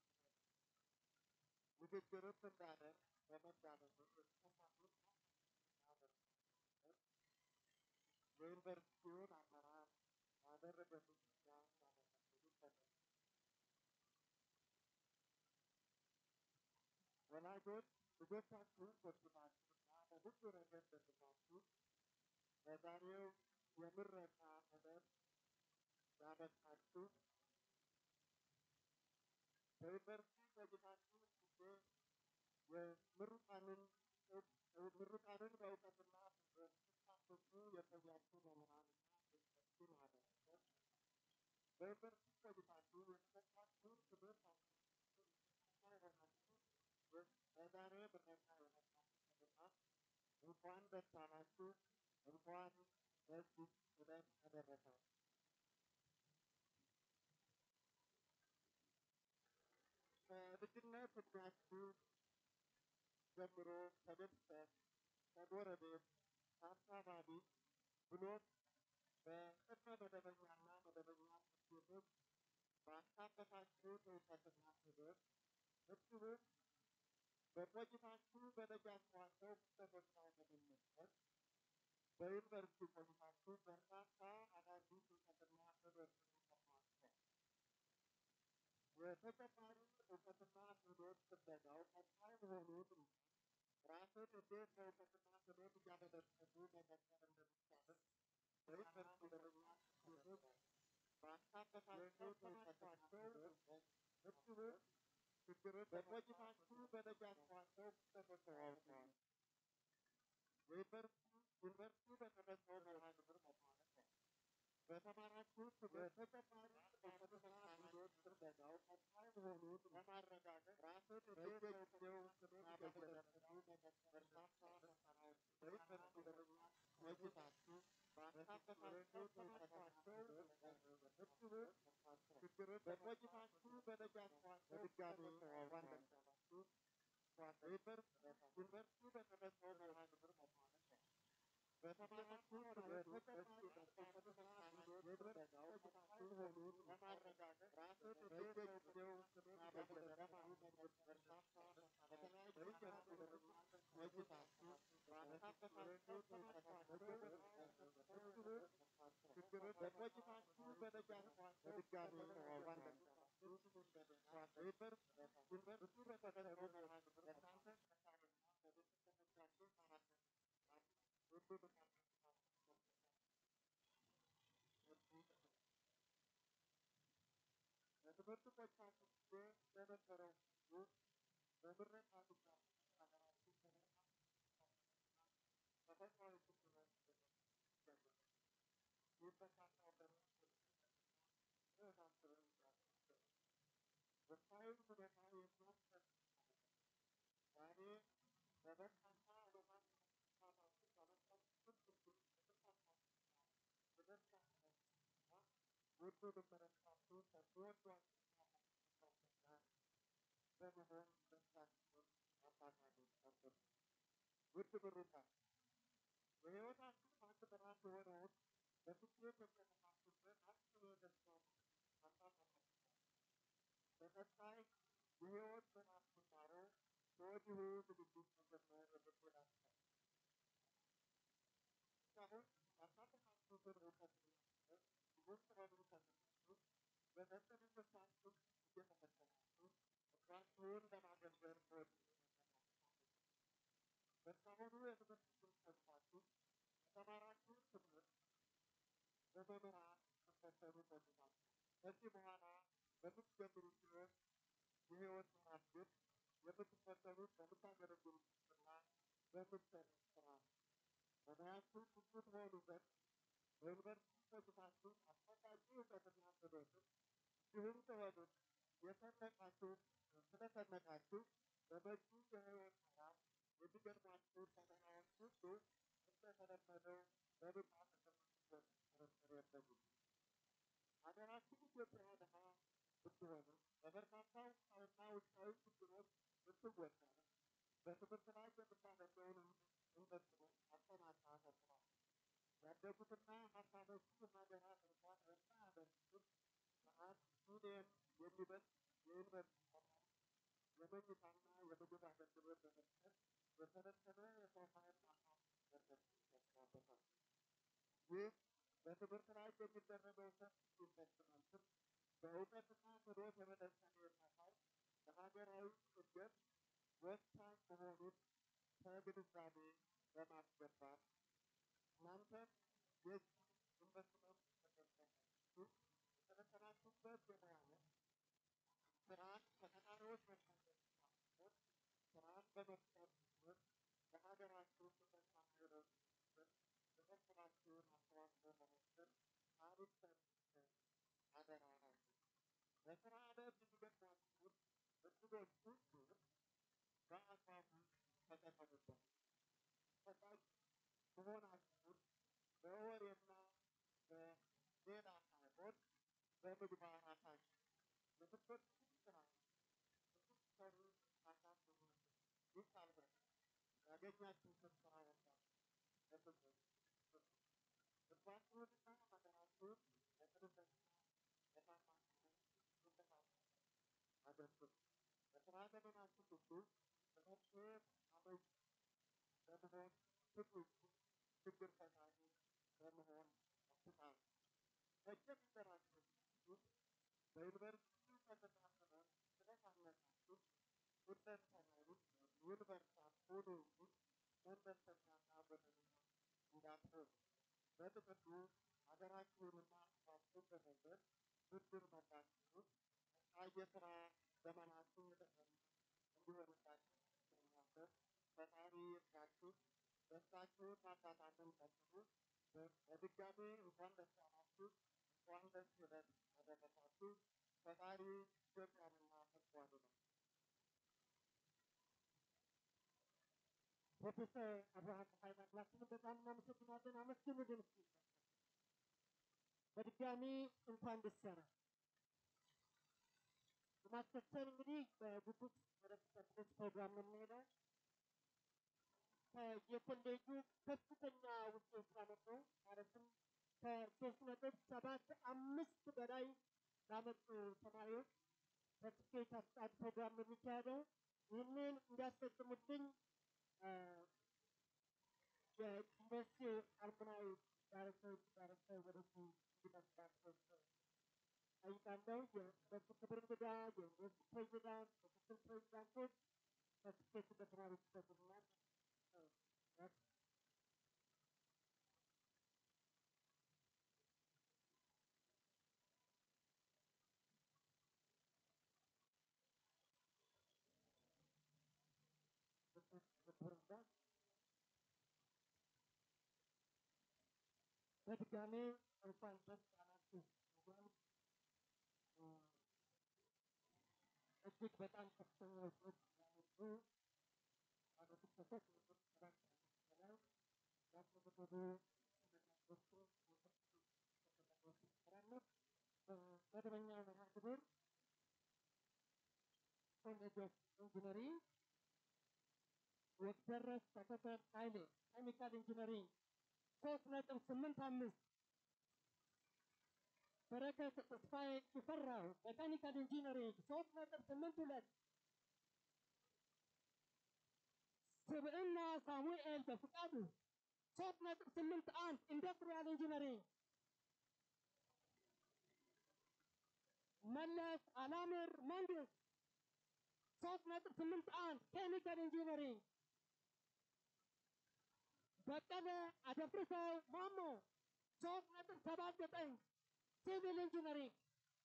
S10: ንግግርም እንዳደርግ በመጋበዙ የተሳሳቱት የዩኒቨርሲቲውን አመራር ያደረገልኝ ምስጋና ያመሰግኑ ይፈልጋል። ወላጆች ልጆቻችሁን ኮትኩታችሁና በብዙ ረገድ ደግፋችሁ በዛሬው የምረቃ ዕለት ያበቃችሁ በዩኒቨርሲቲ ቆይታችሁ ጊዜ የምሩቃንን ምሩቃንን በእውቀትና ስታስቡ የቆያችሁ መምህራንና ዩኒቨርሲቲ ማህበረሰብ በዩኒቨርሲቲ ቆይታችሁ የተሰጣችሁን ትምህርት አስመልክቶ የሆናችሁ በዛሬ ምረቃ የመጣችሁ ምሩቃን እንኳን ደስ አላችሁ፣ እንኳን ለዚህ ዕለት አደረሳችሁ። ከልጅነት ዕድሜያችሁ ጀምሮ ከቤተሰብ ከጎረቤት ከአካባቢ ብሎም በቅድመ መደበኛና መደበኛ ትምህርት ቤቶች ባካበታችሁት እውቀትና ክህሎት እንዲሁም በቆይታችሁ በደጃችኋቸው ክስተቶች ላይ በመመስረት በዩኒቨርሲቲ ቆይታችሁ በርካታ አዳዲስ እውቀትና ክህሎትን ቀስማችኋል። የተጨማሪ እውቀትና ክህሎት ፍለጋው ቀጣይ መሆኑን ራስን እንዴት በእውቀትና ክህሎት እያበለጸጉ መቀጠል እንደሚቻልም በዩኒቨርሲቲ ደረጃ ትምህርት ባካበታቸው እውቀትና ክህሎት እንዲሁም ችግርን በቆይታችሁ በደጃችኋቸው ክስተቶች ተዋውቀዋል። ዩኒቨርሲቲ ዩኒቨርሲቲ በተሰጠው መርሃ ግብር መሰረት ነው።
S2: በተማራችሁ ትምህርት ተጨማሪ በፈተና ሂደት ትርበዳው ቀጣይ መሆኑን ለማረጋገጥ ራስን በየጊዜው ትምህርት እየተደረጉ በርካታ ፈተናዎች በዩኒቨርሲቲ ደረጃ ቆይታችሁ ባካበታችሁ ተማርኳቸው እንዲሁም ችግርን በቆይታችሁ በደጃችኋቸው በድጋሚ እንኳን ደስ ያላችሁ ዩኒቨርሲቲ በተመቸው መርሃ ግብር መማለት ነው። በተማራችሁ ትምህርት ተጨማሪ በፈተና ሂደት ትርበዳው ቀጣይ መሆኑን ለማረጋገጥ ራስን በየጊዜው ትምህርት እየተደረጉ በርካታ በተለያዩ ዩኒቨርሲቲ ደረጃ ቆይታችሁ ባካበታችሁ ተማርኳቸው እንዲሁም ችግርን በቆይታችሁ በደጃችኋቸው በድጋሚ እንኳን ደስ ያላችሁ ዩኒቨርሲቲ በተመቸው መርሃ ግብር ለእናንተ መሳሪያና ለቤተሰቦቻችሁ በትምህርት ቆይታችሁ ጊዜ በነበረው ጊዜ በምረቃ ብቻ ሀገራችን ተፈጥሯዊ ችግሮች ይገኛል። ይህ በርካታ ወገኖች የመሳሰሉ ወቅታዊ ሁኔታ የሚያስፈጽ ዛሬ በበርካታ ዓለማት ተሳታፊ በመጠን ችግር ውድ ልመረቃችሁ ከሚወዷችሁ በመሆን ደስታችሁን አባታችሁ ጨምሩ። ውድ ምሩቃን የሕይወታችሁ አንድ ምዕራፍ የሆነውን በስኬት የተነሳችሁበት አጭር የደስታ አሳልፋችኋል። በቀጣይ የሕይወት ምዕራፍ ጅማሮ ከወዲሁ ዝግጅት መጀመር የምትወዳችሁ እስካሁን ያሳለፋችሁትን እውቀትና ትምህርት ብዙም ስለምትፈልጉ በመጠንነታችሁ እየተፈተናችሁ እራሳችሁን ለማገልገል ከወዲሁ በእስካሁኑ የትምህርት ቆይታችሁ የተማራችሁት ትምህርት በመምህራን ስትፈተኑ ቆይታችሁ ከዚህ በኋላ በምትጀምሩት ሕይወት የሕይወት ምዕራፍ ግን የምትፈተኑት በምታገለግሉት እና በምትሰሩት ስራ ነው። በሙያችሁ ብቁ ትሆኑ ዘንድ በዩኒቨርሲቲ ቆይታችሁ አስፈላጊ እውቀትና ክህሎትን እንዲሁም ጥበብን የሰነቃችሁ ስለሰነቃችሁ በመጪው የሕይወት ምዕራፍ የሚገጥሟችሁን ፈተናዎች ሁሉ እንደተለመደው በብቃት እንደምትወጡ ጥርጥር የለኝም። ሀገራችን ኢትዮጵያ ድሀ ብትሆንም በበርካታ ውስጣዊና ውጫዊ ችግሮች ብትወጠርም በትምህርት ላይ የምታደርገውን ኢንቨስትመንት አጠናክራ ቀጥላለች። ያደጉትና ሀብታሞቹ ሀገራት እንኳን የማያደርጉትን ከአንድ ሚሊዮን የሚበልጥ የዩኒቨርሲቲ ተማሪ የመኝታና የምግብ አገልግሎት በመስጠት የሰለጠነ የሰው ኃይል ማፍራት ያስፈልጋል። ይህ በትምህርት ላይ የሚደረገው ሰፊ ኢንቨስትመንትም በእውቀትና ክህሎት የበለጸገ የሚያሳይ ለሀገራዊ እድገት ወሳኝ መሆኑን ከግንዛቤ በማስገባት እናንተም የዚህ ኢንቨስትመንት ተጠቃሚዎች የሰለጠናችሁበት የሙያ መስክ ስራን ከተማሪዎች መካከል ሳይሆን ስራን በመፍጠር ትምህርት ለሀገራችሁ ተጠቃሚ የሆኑ ዘንድ የበኩላችሁን አስተዋጽኦ በመስጠት ታሪክ ሰርታችሁ አደራ ናችሁ። በስራ ዓለም የሚገጥሟችሁን እድሎች ሁሉ በአግባቡ ተጠቀሙበት። ፈቃጅ መሆናችሁን በወሬና በሌላ ሳይሆን በምግባር አሳዩ። የምትወዱትን ስራ እንድትሰሩ አሳስቡ። ይህ ካልሆነ ያገኛችሁትን ስራ ወዳችሁ ለምትወዱ ልባችሁንና ሀገራችሁን ለጥሩነትና ለታማኝነት እንድታሳዩ አድርጉት። በስራ ዘመናችሁ ሁሉ በመፍትሄ አመንጭ በመሆን ትጉ ችግር ፈታኝ በመሆን አትጣሩ። መጀመሪያችሁ ሁሉ በዩኒቨርሲቲ ተከታትለ ስለታነቃችሁ ሁለንተናዊ ዩኒቨርሳል ሁሉ እንጂ መለስተኛና በደለኛ እንዳትሆኑ በጥቅሉ ሀገራችሁንና ሕዝባችሁን በመንገድ ብድር መላችሁን ቀጣይ የስራ ዘመናችሁ የተቀና እንዲሆንላችሁ ስለማሰብ ፈጣሪ ይርዳችሁ። ደስታችሁን ማጣጣምን ቀጥሉ። በድጋሚ እንኳን ደስ ያላችሁ። ፈጣሪ ኢትዮጵያንና ሕዝቧን ነው። ፕሮፌሰር አብርሃም ኃይለ አምላክን በጣም እናመሰግናለን። አመስግኑልን እስኪ። በድጋሚ እንኳን ደስ ያለ በማስከተል እንግዲህ በጉጉት ወደሚቀጥሉት ፕሮግራም ነው የምንሄደው። የኮሌጁ ከፍተኛ ውጤት ያመጡ ማለትም ከሶስት ነጥብ ሰባት አምስት በላይ ላመጡ ተማሪዎች በስኬት አስጣት ፕሮግራም ነው የሚካሄደው። ይህንን እንዲያስፈጽሙልኝ የዩኒቨርሲቲ አልሙናዊ ዳይሬክተር ዳይሬክተር ወደዚህ እንዲመጣቸው ጠይቃለሁ። የሁለቱ ክብር እንግዳ፣ የዩኒቨርሲቲ ፕሬዚዳንት፣ ምክትል ፕሬዚዳንቶች በስኬት በተማሪዎች ይሰጡልናል። በድጋሜ እንኳን ደስ አላችሁ እያልኩ እጅግ በጣም ከፍተኛ ውጤት ያመጡ ባለስኬቶች ጥረት በላይ ያስመዘገቡ ተመራቂዎችን ይሰራሉ። በመደበኛ መርሃ ግብር ኮሌጅ ኦፍ ኢንጂነሪንግ ወግደረስ ተከተል ኃይሌ ኬሚካል ኢንጂነሪንግ ሶስት ነጥብ ስምንት አምስት በረከት ተስፋዬ ሽፈራው ሜካኒካል ኢንጂነሪንግ ሶስት ነጥብ ስምንት ሁለት ስብዕና ሳሙኤል በፍቃዱ ሶስት ነጥብ ስምንት አንድ ኢንዱስትሪያል ኢንጂነሪንግ መለስ አላምር መንግስት ሶስት ነጥብ ስምንት አንድ ኬሚካል ኢንጂነሪንግ በቀለ አደፍርሰው ማሞ ሶስት ነጥብ ሰባት ዘጠኝ ሲቪል ኢንጂነሪንግ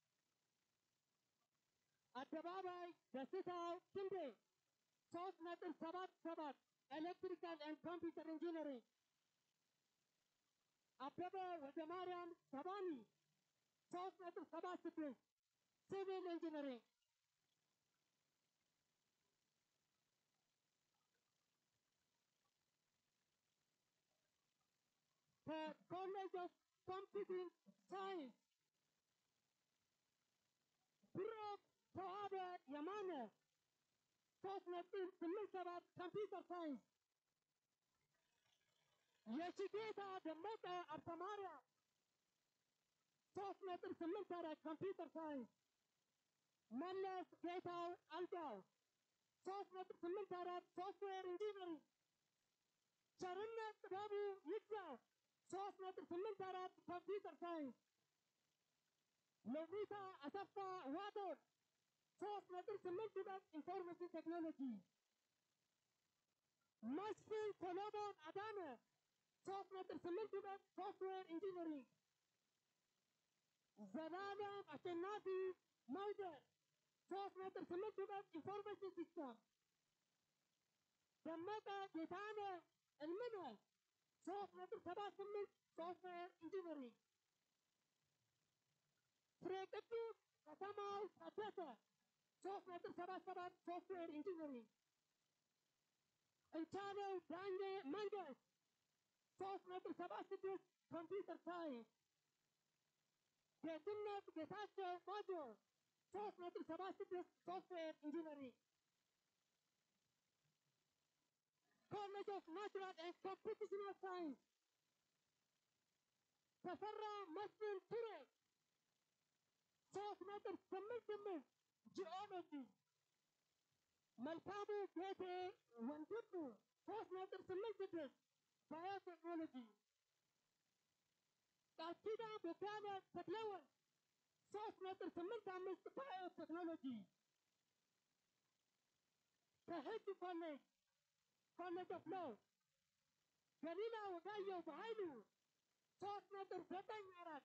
S2: አደባባይ ደስታው ክንዴ ሶስት ነጥብ ሰባት ሰባት ኤሌክትሪካል ኤንድ ኮምፒውተር ኢንጂነሪንግ አበበ ወደ ማርያም ሰባኒ ሶስት ነጥብ ሰባት ስድስት ሲቪል ኢንጂነሪንግ ከኮሌጅ ኦፍ ኮምፒውቲንግ ሳይንስ ብሩክ ተዋበ የማነ ሶስት ነጥብ ስምንት ሰባት ኮምፒውተር ሳይንስ የሽጌታ ደመቀ አብተማሪያ ሶስት ነጥብ ስምንት አራት ኮምፒውተር ሳይንስ መለስ ጌታው አልጋው ሶስት ነጥብ ስምንት አራት ሶፍትዌር ኢንጂነሪንግ ቸርነት ጥበቡ ይግዛው ሶስት ነጥብ ስምንት አራት ኮምፒውተር ሳይንስ ሎቪታ አሰፋ ዋዶር ሶስት ነጥብ ስምንት ሁለት ኢንፎርሜሽን ቴክኖሎጂ መስፍን ሰሎሞን አዳነ ሶስት ነጥብ ስምንት ሁለት ሶፍትዌር ኢንጂነሪንግ ዘላለም አሸናፊ መውደድ ሶስት ነጥብ ስምንት ሁለት ኢንፎርሜሽን ሲስተም ደመቀ ጌታነህ እልምነህ ሶስት ነጥብ ሰባት ስምንት ሶፍትዌር ኢንጂነሪንግ ፍሬ ቅዱስ ከተማው ታደሰ ሶስት ነጥብ ሰባት ሰባት ሶፍትዌር ኢንጂነሪንግ እንቻለው ዳኜ መንገስ ሶስት ነጥብ ሰባት ስድስት ኮምፒውተር ሳይንስ ጌትነት ጌታቸው ማጆ ሶስት ነጥብ ሰባት ስድስት ሶፍትዌር ኢንጂነሪንግ ኮሌጅ ኦፍ ናቹራል ኤንድ ኮምፒቲሽናል ሳይንስ ተፈራ መስፍን ቱሬ ሶስት ነጥብ ስምንት ስምንት ጂኦሎጂ መልካሙ ጌቴ ወንድሙ ሶስት ነጥብ ስምንት ስድስት ባዮቴክኖሎጂ ቃል ኪዳን ቦጋለ ተክለወልድ ሶስት ነጥብ ስምንት አምስት ባዮቴክኖሎጂ ከህግ ኮሌጅ ኮሌጅ ኦፍ ሎው ገሊላ ወጋየሁ በኃይሉ ሶስት ነጥብ ዘጠኝ አራት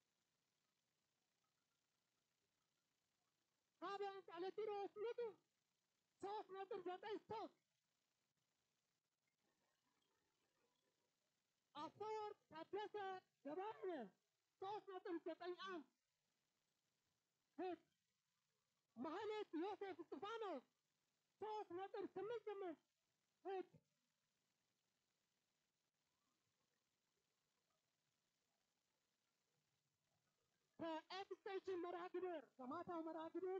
S2: ፋቢያን ቃለጢሮስ ንጉ ሶስት ነጥብ ዘጠኝ ሶስት አፈወርቅ ታደሰ ገባነ ሶስት ነጥብ ዘጠኝ አንድ ሂድ ማህሌት ዮሴፍ እስጢፋኖስ ሶስት ነጥብ ስምንት ስምንት ሂድ ከኤክስቴንሽን መርሃ ግብር ከማታው መርሃ ግብር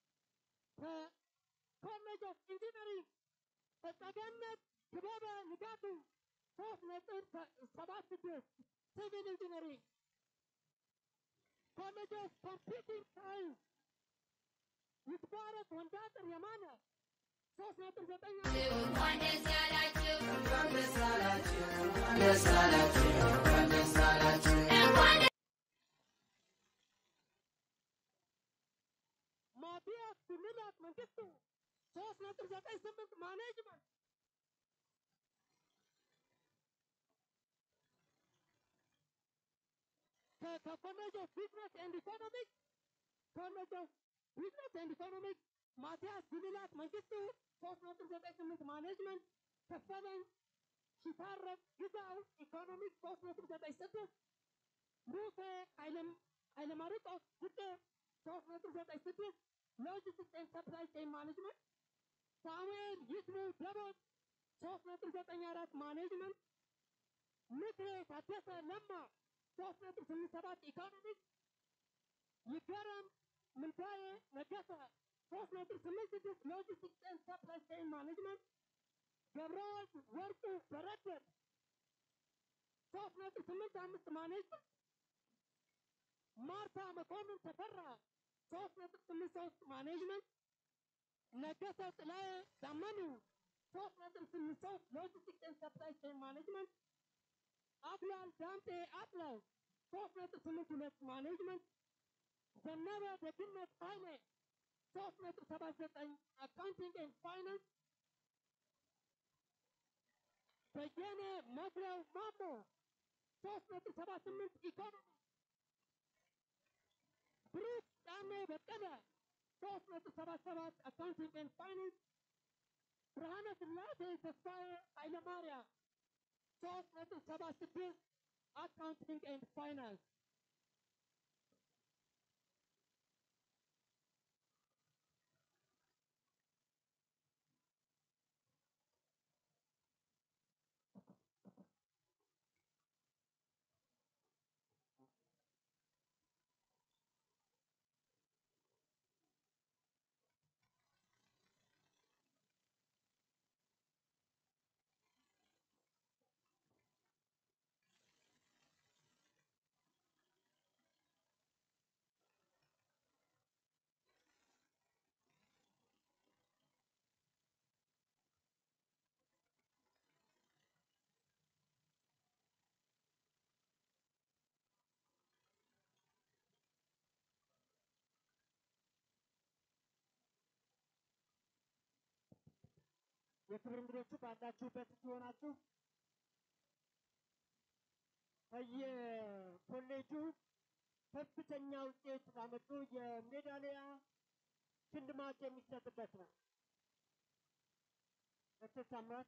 S2: ከኮሌጅ ኦፍ ኢንጂነሪንግ በጸገነት ክበበ ንጋቱ ሶስት ነጥብ ሰባት ስድስት ሲቪል ኢንጂነሪንግ ኮሌጅ ኦፍ ኮምፒውቲንግ ሳይንስ ይትባረክ ወንዳጥር የማነ ሶስት ነጥብ ዘጠኝ
S6: እንኳን ደስ ያላችሁ
S1: እንኳን ደስ አላችሁ እንኳን ደስ አላችሁ እንኳን ደስ አላችሁ
S6: እንኳን
S2: ማቲያስ ጉልላት መንግስቱ ሶስት ነጥብ ዘጠኝ ስምንት ማኔጅመንት ከኮሌጅ ኦፍ ቢዝነስ ኤንድ ኢኮኖሚክስ ኮሌጅ ኦፍ ቢዝነስ ኤንድ ኢኮኖሚክስ ማቲያስ ጉልላት መንግስቱ ሶስት ነጥብ ዘጠኝ ስምንት ማኔጅመንት ከፈለኝ ሽታረቅ ግዛው ኢኮኖሚክስ ሶስት ነጥብ ዘጠኝ ስድስት ሙሴ ኃይለም ኃይለማርቆስ ጉዴ ሶስት ነጥብ ዘጠኝ ስድስት ሎጂስቲክስ ኤንድ ሰፕላይ ቼን ማኔጅመንት ሳሙኤል ይስሙ ደቦት ሶስት ነጥብ ዘጠኝ አራት ማኔጅመንት ምክሬ ታደሰ ለማ ሶስት ነጥብ ስምንት ሰባት ኢኮኖሚክስ ይገረም ምንታዬ ነገሰ ሶስት ነጥብ ስምንት ስድስት ሎጂስቲክስ ኤንድ ሰፕላይ ቼን ማኔጅመንት ገብረወልድ ወርቁ በረደድ ሶስት ነጥብ ስምንት አምስት ማኔጅመንት ማርታ መኮንን ተፈራ ሶስት ነጥብ ስምንት ሶስት ማኔጅመንት ነገሰ ጥላዬ ዳመኑ ሶስት ነጥብ ስምንት ሶስት ሎጂስቲክስ ኤንድ ሰፕላይ ቼን ማኔጅመንት አብላል ዳምጤ አጥለው ሶስት ነጥብ ስምንት ሁለት ማኔጅመንት ዘነበ ደግነት ኃይሌ ሶስት ነጥብ ሰባት ዘጠኝ አካውንቲንግ ኤንድ ፋይናንስ በየነ መኩሪያው ማሞ ሶስት ነጥብ ሰባት ስምንት ኢኮኖሚ ብሩክ ጫኔ በቀለ ሶስት ነጥብ ሰባት ሰባት አካውንቲንግ ኤንድ ፋይናንስ ብርሃነ ስላሴ ተስፋዬ ኃይለማርያም ሶስት ነጥብ ሰባት ስድስት አካውንቲንግ ኤንድ ፋይናንስ የክብር እንግዶቹ ባላችሁበት ሲሆናችሁ በየኮሌጁ ከፍተኛ ውጤት ላመጡ የሜዳሊያ ሽልማት የሚሰጥበት ነው። ዶክተር ታምራት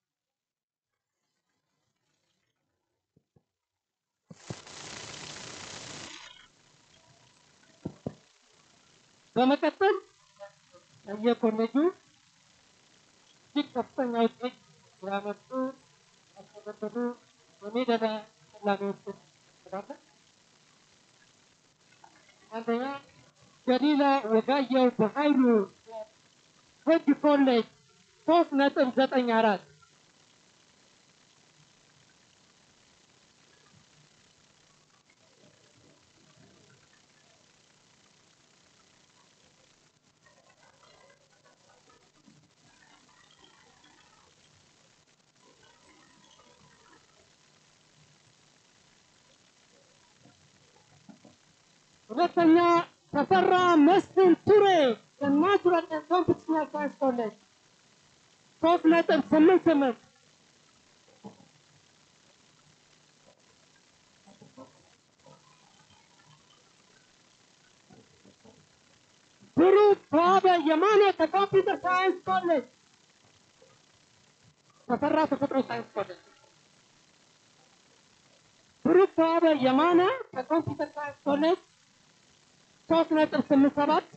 S2: በመቀጠል በየኮሌጁ እጅግ ከፍተኛ ውጤት ያመጡ ያስመዘገቡ የሜዳሊያ ተሸላሚዎችን እንጠራለን። አንደኛ ገሊላ ወጋየሁ በኃይሉ ህግ ኮሌጅ ሶስት ነጥብ ዘጠኝ አራት ሁለተኛ ተፈራ መስፍን ቱሬ ከናቹራል ኤንድ ኮምፒቲሽናል ሳይንስ ኮሌጅ ሶስት ነጥብ ስምንት ስምንት ብሩክ ተዋበ የማነ ከኮምፒውተር ሳይንስ ኮሌጅ ተፈራ ተፈጥሮ ሳይንስ ኮሌጅ ብሩክ ተዋበ የማነ ከኮምፒውተር ሳይንስ ኮሌጅ
S9: ሶስት ነጥብ ስምንት ሰባት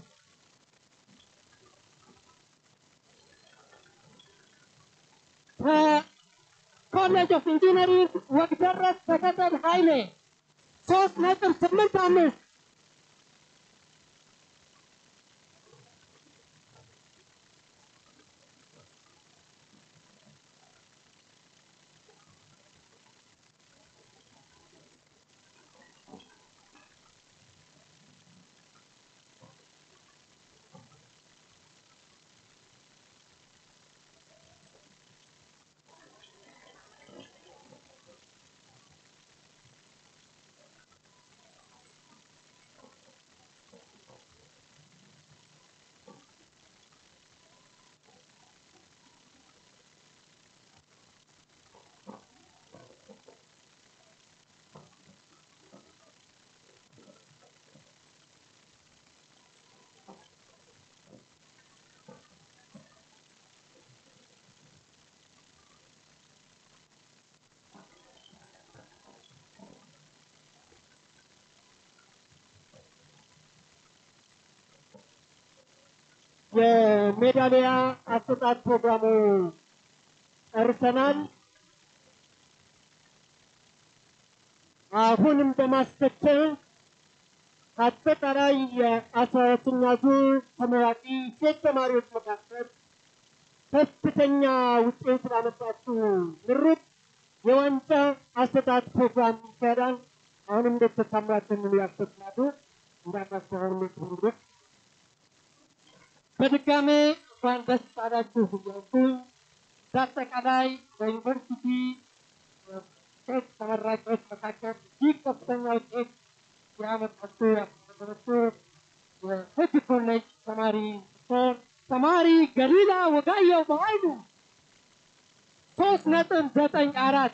S9: ከኮሌጅ ኦፍ ኢንጂነሪንግ ወግደረስ ተከተል ኃይሌ ሶስት ነጥብ ስምንት አምስት የሜዳሊያ አሰጣጥ ፕሮግራሙ ጨርሰናል። አሁንም በማስከተል አጠቃላይ የአስራ ሁለተኛ ዙር ተመራቂ ሴት ተማሪዎች መካከል ከፍተኛ ውጤት ላመጣችሁ ምሩቅ የዋንጫ አሰጣጥ ፕሮግራም ይካሄዳል። አሁንም ዶክተር ታምራትን ያስከትላሉ እንዳናስተሆኑ ምሩቅ በድጋሜ እንኳን ደስ አላችሁ እያልኩኝ በአጠቃላይ በዩኒቨርሲቲ ሴት ተመራቂዎች መካከል እጅግ ከፍተኛ ውጤት ያመጣችሁ ያስመዘገበችው የህግ ኮሌጅ ተማሪ ስትሆን ተማሪ ገሊላ ወጋየው በኃይሉ ሶስት ነጥብ ዘጠኝ አራት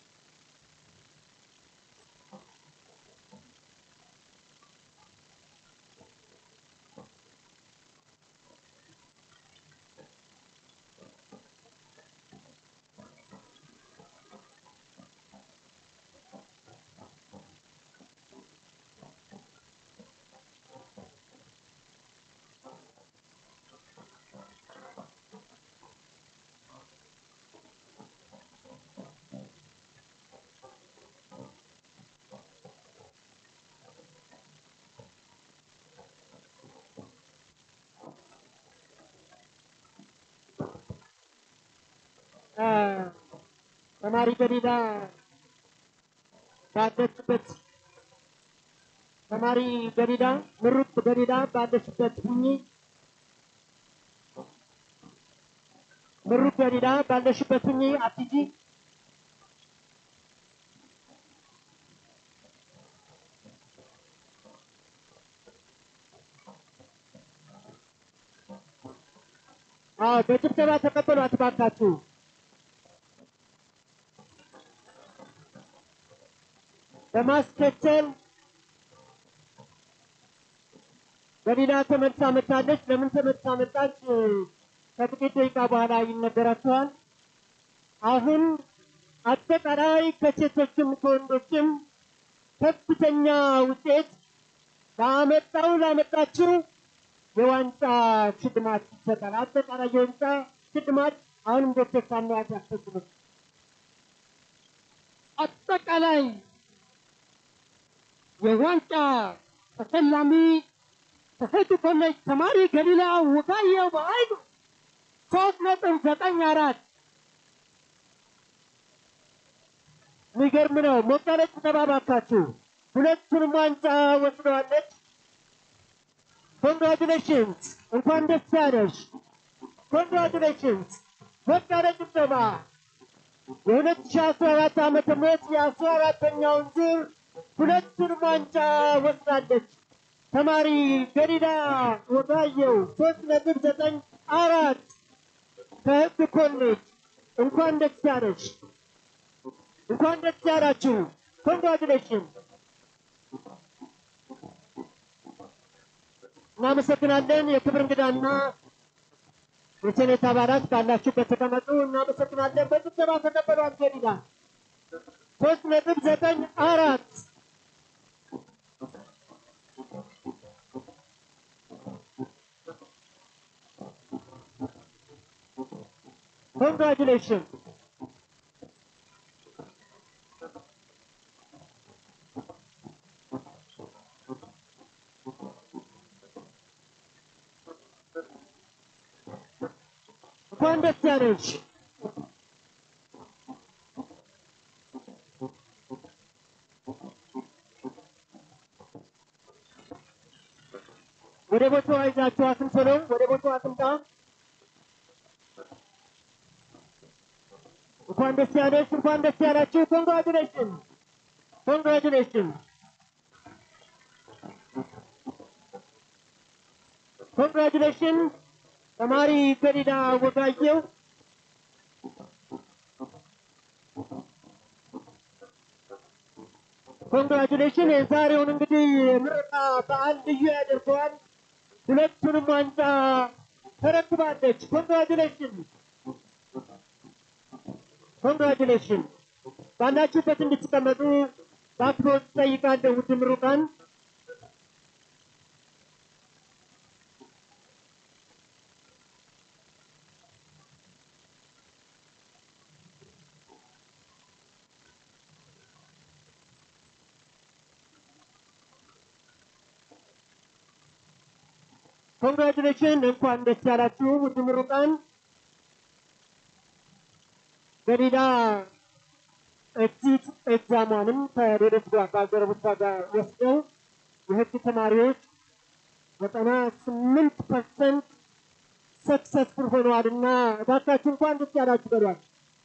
S9: ተማሪ ገሊላ ባለችበት ተማሪ ገሊላ ምሩቅ ገሊላ ባለችበት ሁኚ። ምሩቅ ገሊላ ባለሽበት ሁኚ፣ አትሂጂ። አዎ በጭብጨባ ተቀበሏት እባካችሁ። በማስከተል ገሊላ ተመልሳ መጣለች። ለምን ተመልሳ መጣች? ከጥቂት ደቂቃ በኋላ ይነገራችኋል። አሁን አጠቃላይ ከሴቶችም ከወንዶችም ከፍተኛ ውጤት ላመጣው ላመጣችው የዋንጫ ሽልማት ይሰጣል። አጠቃላይ የዋንጫ ሽልማት አሁንም ዶክተር ሳሙኤል ያስፈጽሙት አጠቃላይ የዋንጫ ተሸላሚ ከህግ ኮሌጅ ተማሪ ገሊላ ወጋየው በኃይሉ ሶስት ነጥብ ዘጠኝ አራት የሚገርም ነው። ሞቅ ያለ ጭብጨባ እባካችሁ። ሁለቱንም ዋንጫ ወስደዋለች። ኮንግራቹሌሽንስ፣ እንኳን ደስ ያለሽ። ኮንግራቹሌሽንስ፣ ሞቅ ያለ ጭብጨባ። የሁለት ሺህ አስራ አራት ዓመተ ምህረት የአስራ አራተኛውን ዙር ሁለቱንም ዋንጫ ወስዳለች። ተማሪ ገሊላ ወጋየው ሶስት ነጥብ ዘጠኝ አራት ከህግ ኮሌጅ እንኳን ደስ ያለሽ፣ እንኳን ደስ ያላችሁ። ኮንግራቹሌሽን። እናመሰግናለን። የክብር እንግዳና የሴኔት አባላት ካላችሁበት ተቀመጡ። እናመሰግናለን። በጭብጨባ ተቀበሏት ገሊላ ሶስት ነጥብ ዘጠኝ አራት
S2: ኮንግራጁሌሽን እንኳን ደስ ያለሽ። ወደ ቦታዋ ይዛችሁ አትንፈሉ። ወደ ቦታዋ አትምጣ። እንኳን ደስ ያለሽ፣ እንኳን ደስ ያላችሁ። ኮንግራጁሌሽን ኮንግራጁሌሽን ኮንግራጁሌሽን ተማሪ ገሊላ ወጋየው ኮንግራጁሌሽን የዛሬውን እንግዲህ ምረቃ በዓል ልዩ ያደርገዋል። ሁለቱንም ዋንጫ ተረክባለች። ኮንግራጁሌሽን ኮንግራጁሌሽን። ባላችሁበት እንድትቀመጡ በአክብሮት ጠይቃለሁ። ውድ ምሩቃን ኮንግራጁሌሽን እንኳን ደስ ያላችሁ ውድ ምሩቃን። ገሊላ ኤግዚት ኤግዛሟንም ከሌሎች ጋር ባልደረቦቿ ጋር ወስደው የህግ ተማሪዎች ዘጠና ስምንት ፐርሰንት ሰክሰስፉል ሆነዋል እና እባካችሁ እንኳን ደስ ያላችሁ በሏል።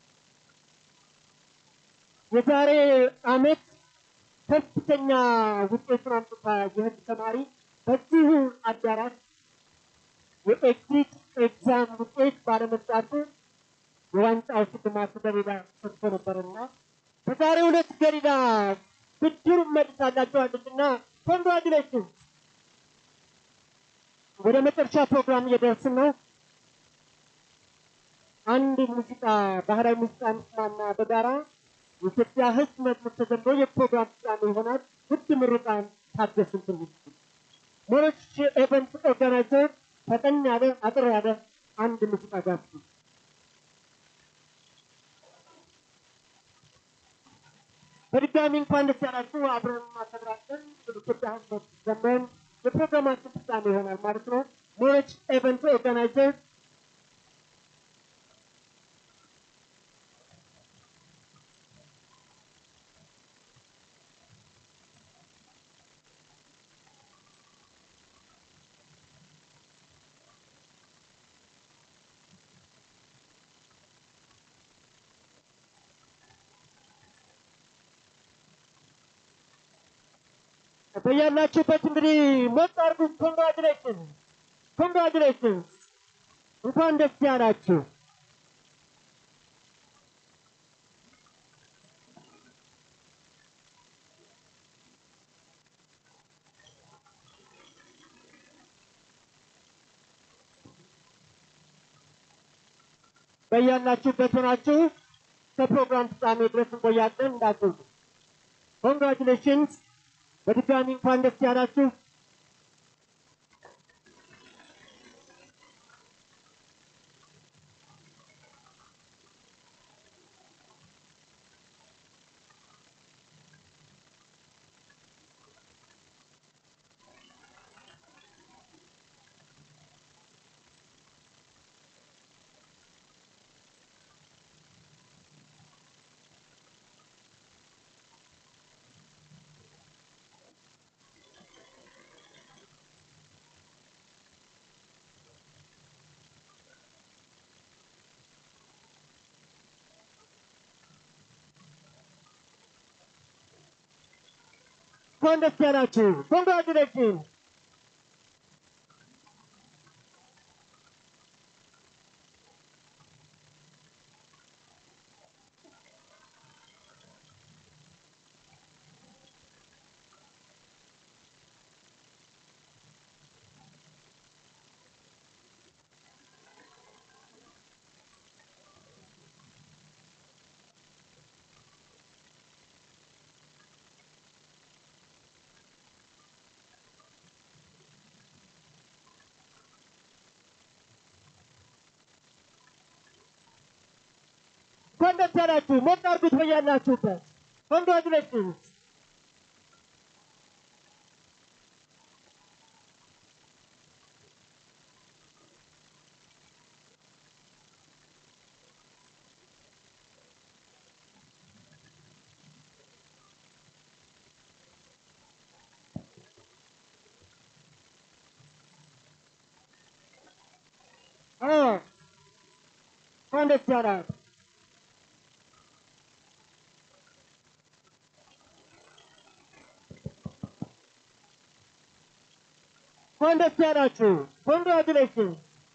S2: የዛሬ አመት ከፍተኛ ውጤቱን አምጥታ የህግ ተማሪ በዚሁ አዳራሽ የኤግዚት ኤግዛም ውጤት ባለመምጣቱ የዋንጫው ሽልማት ገሊላ ሰጥቶ ነበርና በዛሬው ዕለት ገሊላ ብድሩን መልሳላቸዋለች እና ኮንግራጁሌሽን። ወደ መጨረሻ ፕሮግራም እየደረስን ነው። አንድ ሙዚቃ ባህላዊ ሙዚቃ እንስማና በጋራ የኢትዮጵያ ሕዝብ መዝሙር ተዘምሮ የፕሮግራም ፍጻሜ ይሆናል። ውድ ምሩቃን ታገሱን ትንሽ ሞሮች ኤቨንት ኦርጋናይዘር ፈጠን ያለ አጥር ያለ አንድ ሙዚቃ ጋብዙ። በድጋሚ እንኳን ደስ ያላችሁ። አብረን እናከብራለን። ኢትዮጵያ ሕዝብ ዘመን የፕሮግራማችን ፍጻሜ ይሆናል ማለት ነው። ሞሮች ኤቨንት ኦርጋናይዘር በያላችሁበት እንግዲህ ሞት አድርጉ። ኮንግራጁሌሽን ኮንግራጁሌሽን፣ እንኳን ደስ ያላችሁ። በያላችሁበት ሆናችሁ ከፕሮግራም ፍጻሜ ድረስ እንቆያለን። እንዳትወጡ። ኮንግራጁሌሽንስ በድጋሚ እንኳን ደስ ያላችሁ። እንኳን ደስ ያላችሁ። ኮንግራጁሌሽን እንኳን ደስ ያላችሁ። ሞቅ አድርጉት በያላችሁበት። ኮንግራጁሌሽንስ አዎ እንኳን ደስ ያላችሁ። እንኳን ደስ ያላችሁ። ኮንግራጁሌሽን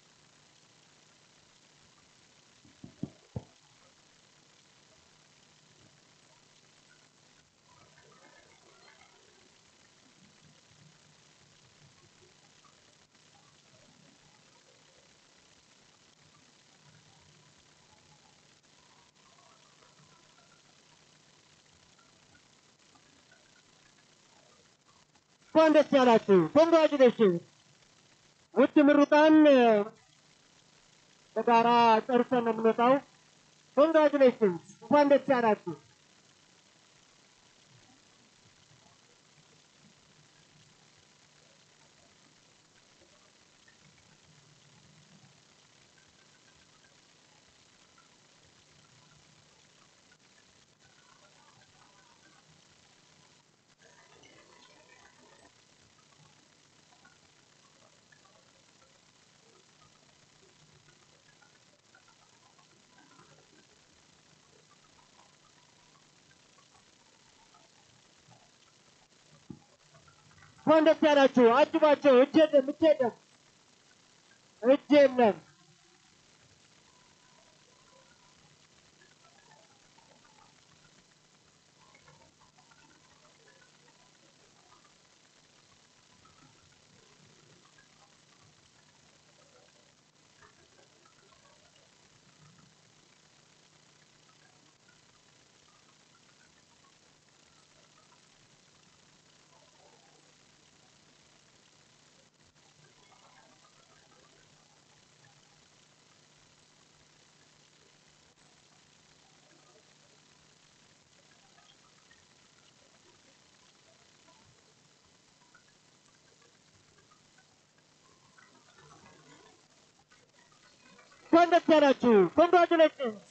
S2: እንኳን ደስ ያላችሁ። ኮንግራጁሌሽን ውድ ምሩቃን በጋራ ጨርሰን ነው የምንወጣው። ኮንግራጁሌሽን እንኳን ደስ ያላችሁ። እንኳን ደስ ያላችሁ። አጅባቸው። እጅ የለም፣ እጅ የለም፣ እጅ የለም። እንኳን ደስ ያላችሁ። ኮንግራጁሌሽንስ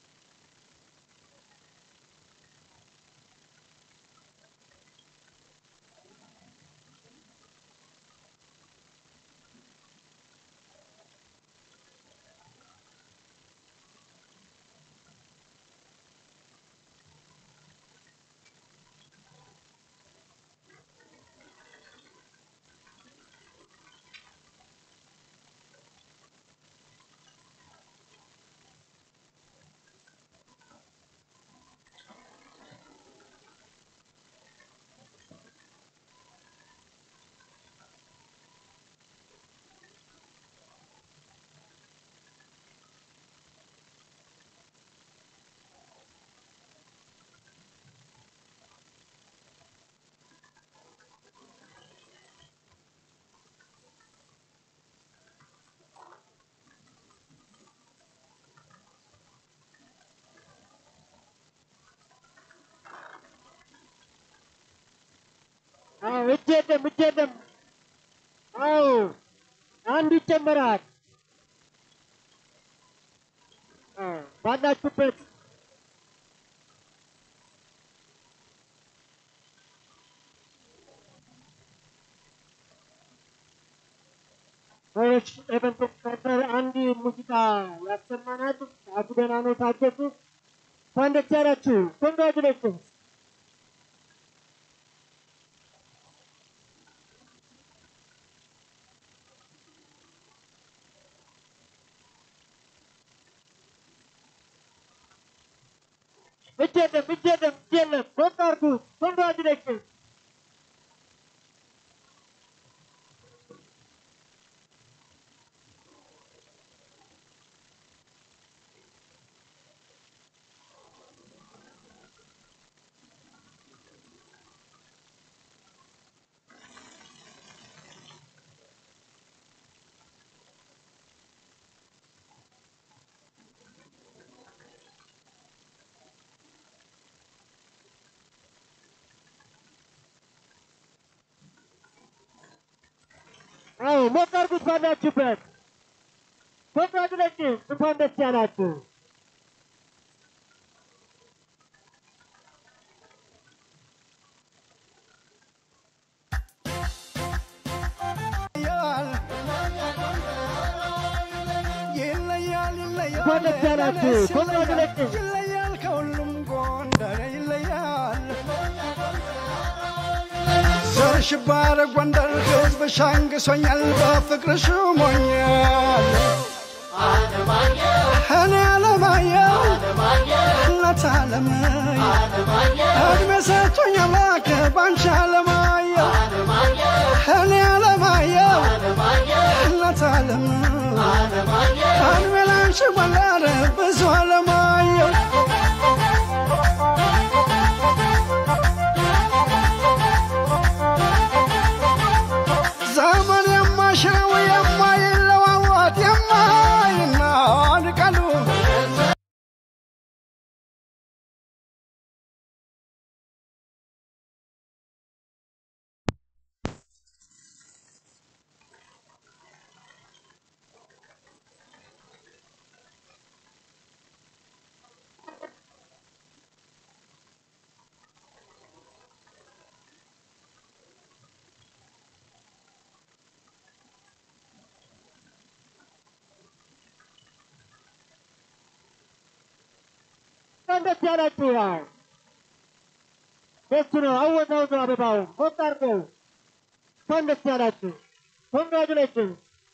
S2: አዎ እጅ የለም፣ እጅ የለም። አዎ አንድ ይጨመራል። አዎ ባላችሁበት ሰዎች ኤቨንት ኦርኬስትራ አንድ ሙዚቃ ያሰማናል። ሰዓቱ ገና ነው፣ ታገሱ። እንኳን ደስ ያላችሁ። ኮንግራጁሌሽንስ እጅ የለም፣ እጅ የለም፣ እጅ የለም። ሞቅ አድርጉት። ኮንግራጁሌሽንስ አዎ ሞቅ አድርጉት ባላችሁበት። ኮንግራጁሌሽን እንኳን ደስ ያላችሁ።
S11: ይለያል ይለያል
S2: እንኳን ደስ ያላችሁ። ኮንግራጁሌሽን
S11: ይለያል ከሁሉም ጎንደር ይለያል ዘርሽ ባረ ጎንደር ህዝብ ሻንግሶኛል በፍቅርሽ ሞኛል እኔ አለማየሁ እናት አለማየሁ እድሜ ሰጥቶኝ አምላክ ባንቺ አለማየሁ እኔ አለማየሁ እናት አለማየሁ እድሜ ላንቺ ጎንደር ብዙ አለማየሁ ዘመን የማሽረው የማይለዋወጥ የማይናድ ቃሉ
S2: እንኳን ደስ ያላችሁ። ያው ደስ ነው። አወዛውዘው አበባው ሞቅ አድርገው። እንኳን ደስ ያላችሁ። ኮንግራጁሌሽን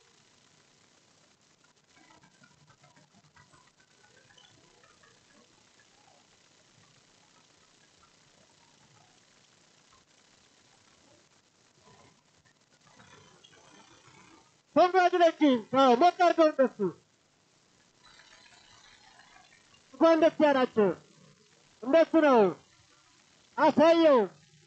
S2: ኮንግራጁሌሽን። አዎ ሞቅ አድርገው እነሱ እንኳን ደስ ያላችሁ። እንደሱ ነው። አሳየው።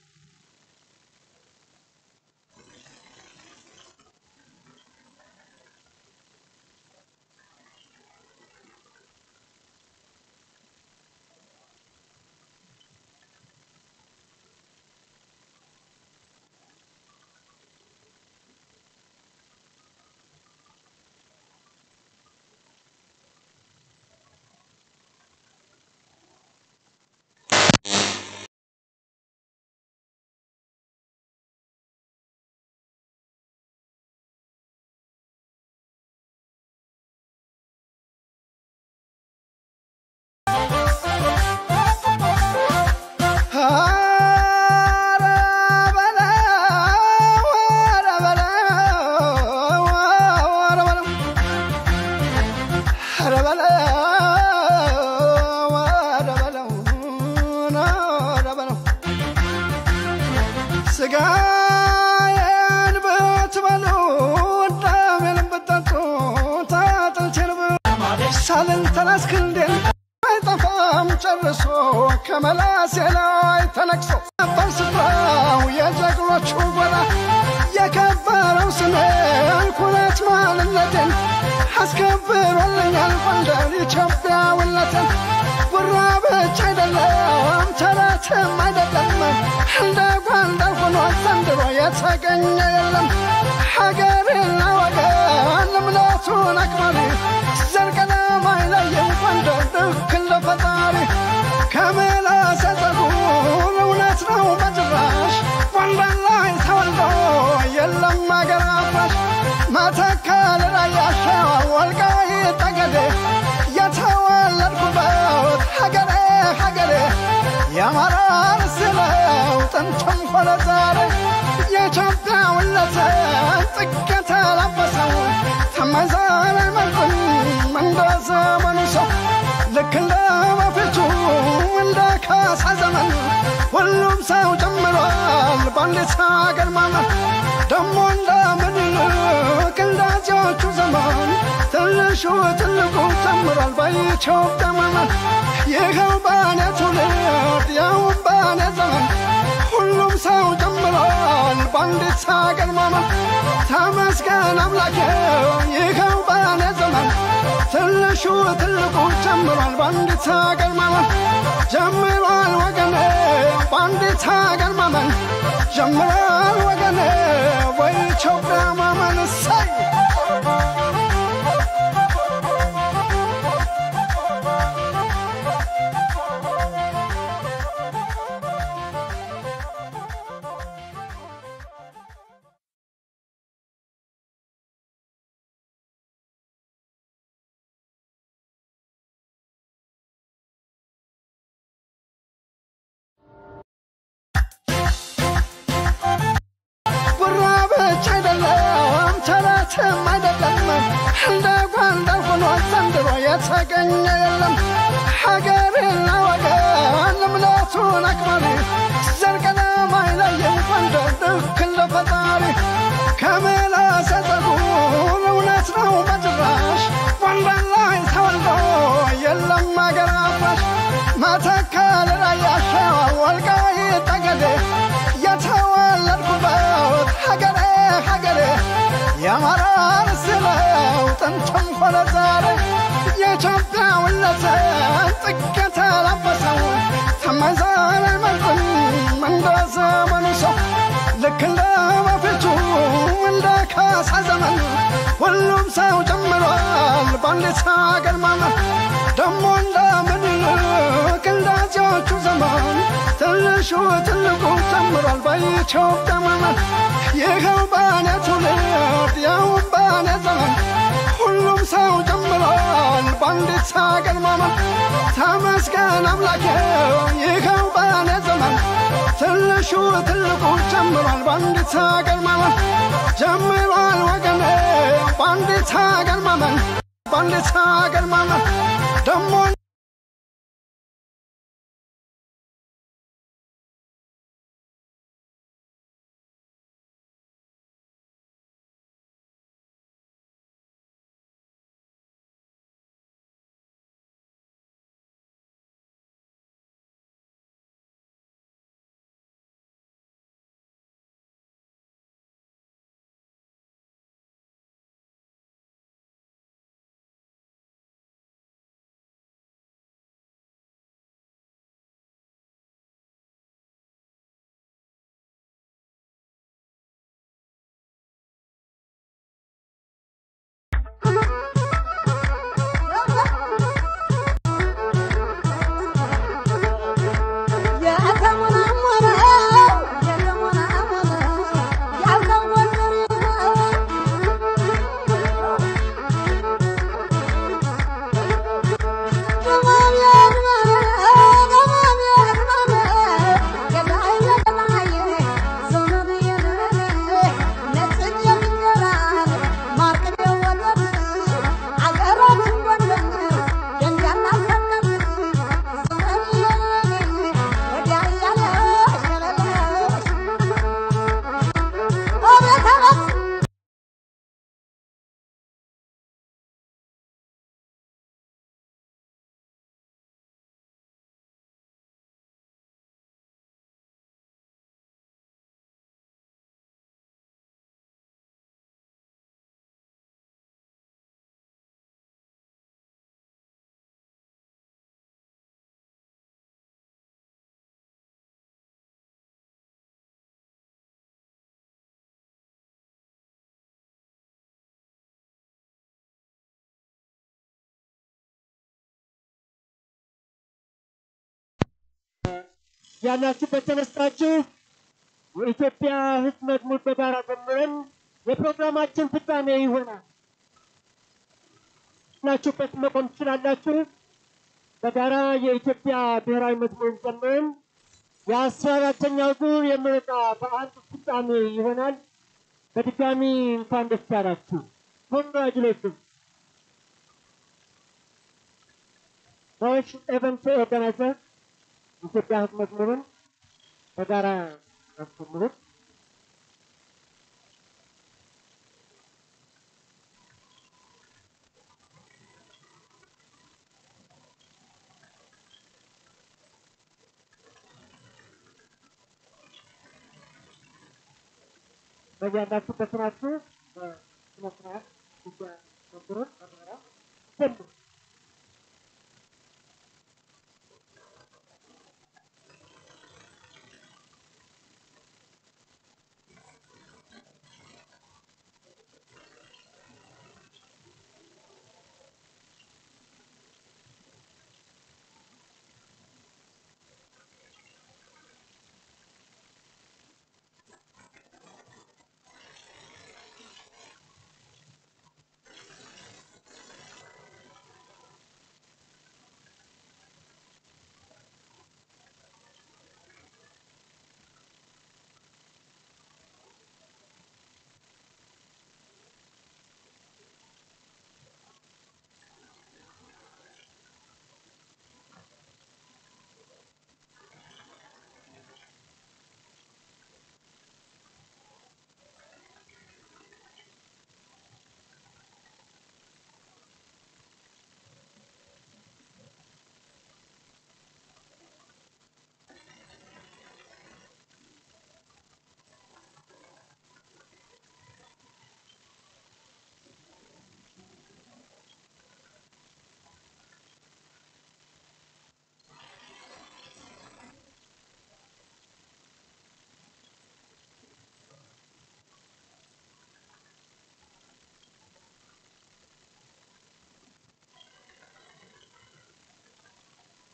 S2: ስጋዬን ብትበሉ ደሜን ብትጠጡ ታጥልቼን ሳልን ተላስክንዴን አይጠፋም ጨርሶ ከመላሴ ላይ ተነቅሶ ነበር ስፍራው የጀግኖቹ ጎራ የከበረው ስሜን ኩነት ማንነቴን አስከብሮልኛል ጎንደር ኢትዮጵያዊነቴን ጉራ ብቻ አይደለም ተረትም አይደለም እንደ ጎንደር ሆኖ ዘንድሮ የተገኘ የለም ሀገርና ወገን እምነቱን አክባሪ ዘር ቀለም አይለይም ጎንደር ልክ እንደ ፈጣሪ ከምላስ ጸጉር እውነት ነው በጭራሽ ጎንደር ላይ ተወልዶ የለም አገር አፍራሽ መተከል ራያ ሸዋ ወልቃይት ጠገዴ የተወለድኩበት ሀገሬ ሀገሬ የአማራ ርስ ነው ጥንትም ሆነ ዛሬ የኢትዮጵያዊነትን ጥግ የተላበሰው ተመዛሪ መልኩን እንደ ዘመኑ ሰው ልክ እንደ በፊቱ እንደ ካሳ ዘመን ሁሉም ሰው ጨምሯል በአንዲት ሀገር ማመን ደሞ እንደ ምኒልክ እንዳዚዎቹ ዘመን ትንሹ ትልቁ ጨምሯል በኢትዮጵያ ማመን ይኸው በእኔ ትውልድ ያውም በእኔ ዘመን ሁሉም ሰው ጨምሯል በአንዲት ሀገር ማመን ተመስገን አምላኬ ይኸው በእኔ ዘመን ትንሹ ትልቁ ጨምሯል በአንዲት ሀገር ማመን ጀምሯል ወገኔ በአንዲት ሀገር ማመን ጀምሯል ወገኔ በኢትዮጵያ ማመንስ
S11: የተገኘ የለም ሀገርና ወገን እምነቱን አክባሪ ዘር ቀለም አይለይም ጎንደር ልክ እንደ ፈጣሪ ከምላሰ ፀጉር እውነት ነው በጭራሽ ጎንደር ላይ ተወልዶ የለም አገር አፍራሽ መተከል ራያ ሸዋ ወልቃይት ጠገዴ የተወለድኩበት ሀገሬ ሀገሬ የአማራ ርስት ነው ጥንትም ሆነ ዛሬ የኢትዮጵያዊነትን ጥግ የተላበሰው ተመዛን አይመርጥም እንደ ዘመኑ ሰው ልክ እንደ በፊቱ እንደ ካሳ ዘመን ሁሉም ሰው ጀምሯል በአንዲት ሀገር ማመን ደሞ እንደ ምኒልክ እንዳዚዎቹ ዘመን ትንሹ ትልቁ ጀምሯል በኢትዮጵያ ማመን ይኸው በእኔ ትውልድ ያውም በእኔ ዘመን ሁሉም ሰው ጀምሯል በአንዲት ሀገር ማመን ተመስገን አምላኬ ይኸው በእኔ ዘመን ትንሹ ትልቁ ጀምሯል በአንዲት ሀገር ማመን ጀምሯል ወገኔ በአንዲት ሀገር ማመን በአንዲት ሀገር ማመን ደሞ
S2: ያላችሁበት ተነስታችሁ የኢትዮጵያ ሕዝብ መዝሙር በጋራ ዘምረን የፕሮግራማችን ፍጻሜ ይሆናል። ናችሁበት መቆም ትችላላችሁ። በጋራ የኢትዮጵያ ብሔራዊ መዝሙር ዘምረን የአስራ አራተኛው ዙር የምረቃ በዓል ፍጻሜ ይሆናል። በድጋሚ እንኳን ደስ ያላችሁ። ኮንግራጁሌሽን ኖሽ ኤቨንት ኦርጋናይዘር ኢትዮጵያ ሕዝብ መዝሙርን በጋራ ያስተምሩት። በያላችሁበት ናችሁ በስነ ስርዓት ኢትዮጵያ መዝሙርን በጋራ ዘምሩ።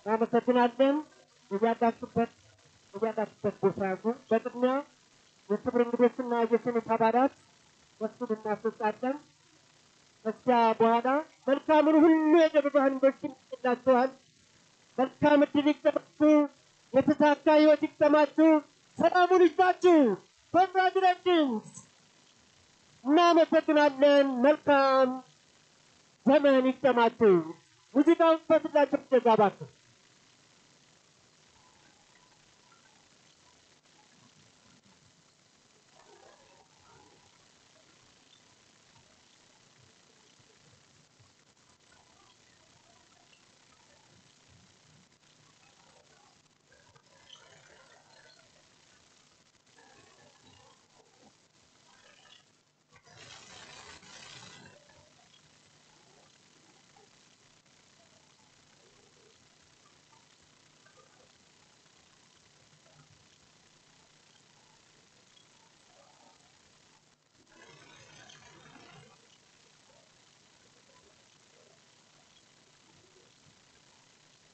S2: እናመሰግናለን። እያላችሁበት እያላችሁበት ቦታ ያዙ። በቅድሚያ የክብር እንግዶችና የሴኔት አባላት ወስዱን እናስወጣለን። ከዚያ በኋላ መልካምን ሁሉ የደብረብርሃን ዩኒቨርሲቲ ይላችኋል። መልካም እድል ይግጠማችሁ፣ የተሳካ ህይወት ይግጠማችሁ፣ ሰላሙን ይስጣችሁ። ኮንግራጁሌሽንስ! እናመሰግናለን። መልካም ዘመን ይግጠማችሁ። ሙዚቃውን በፍላቸው ተጋባችሁ።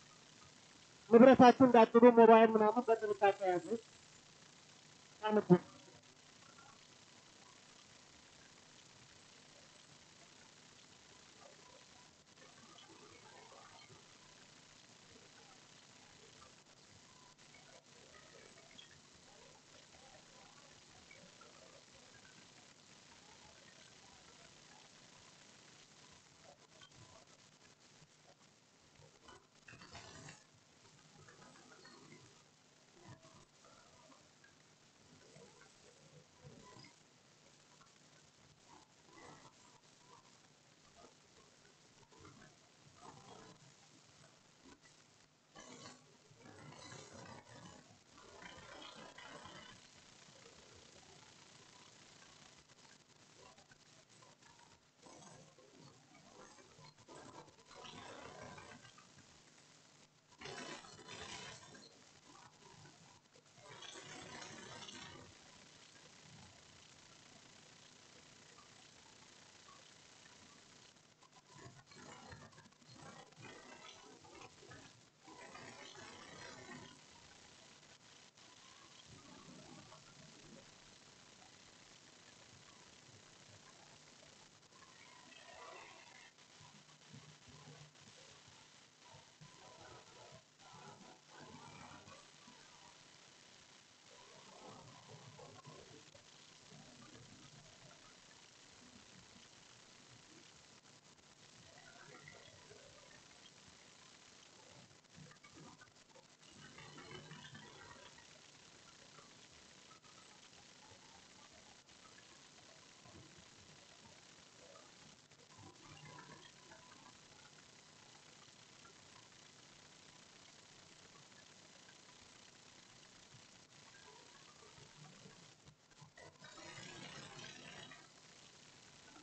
S2: ንብረታችሁ እንዳጥሉ ሞባይል ምናምን በጥንቃቄ ያዙ። አንቡ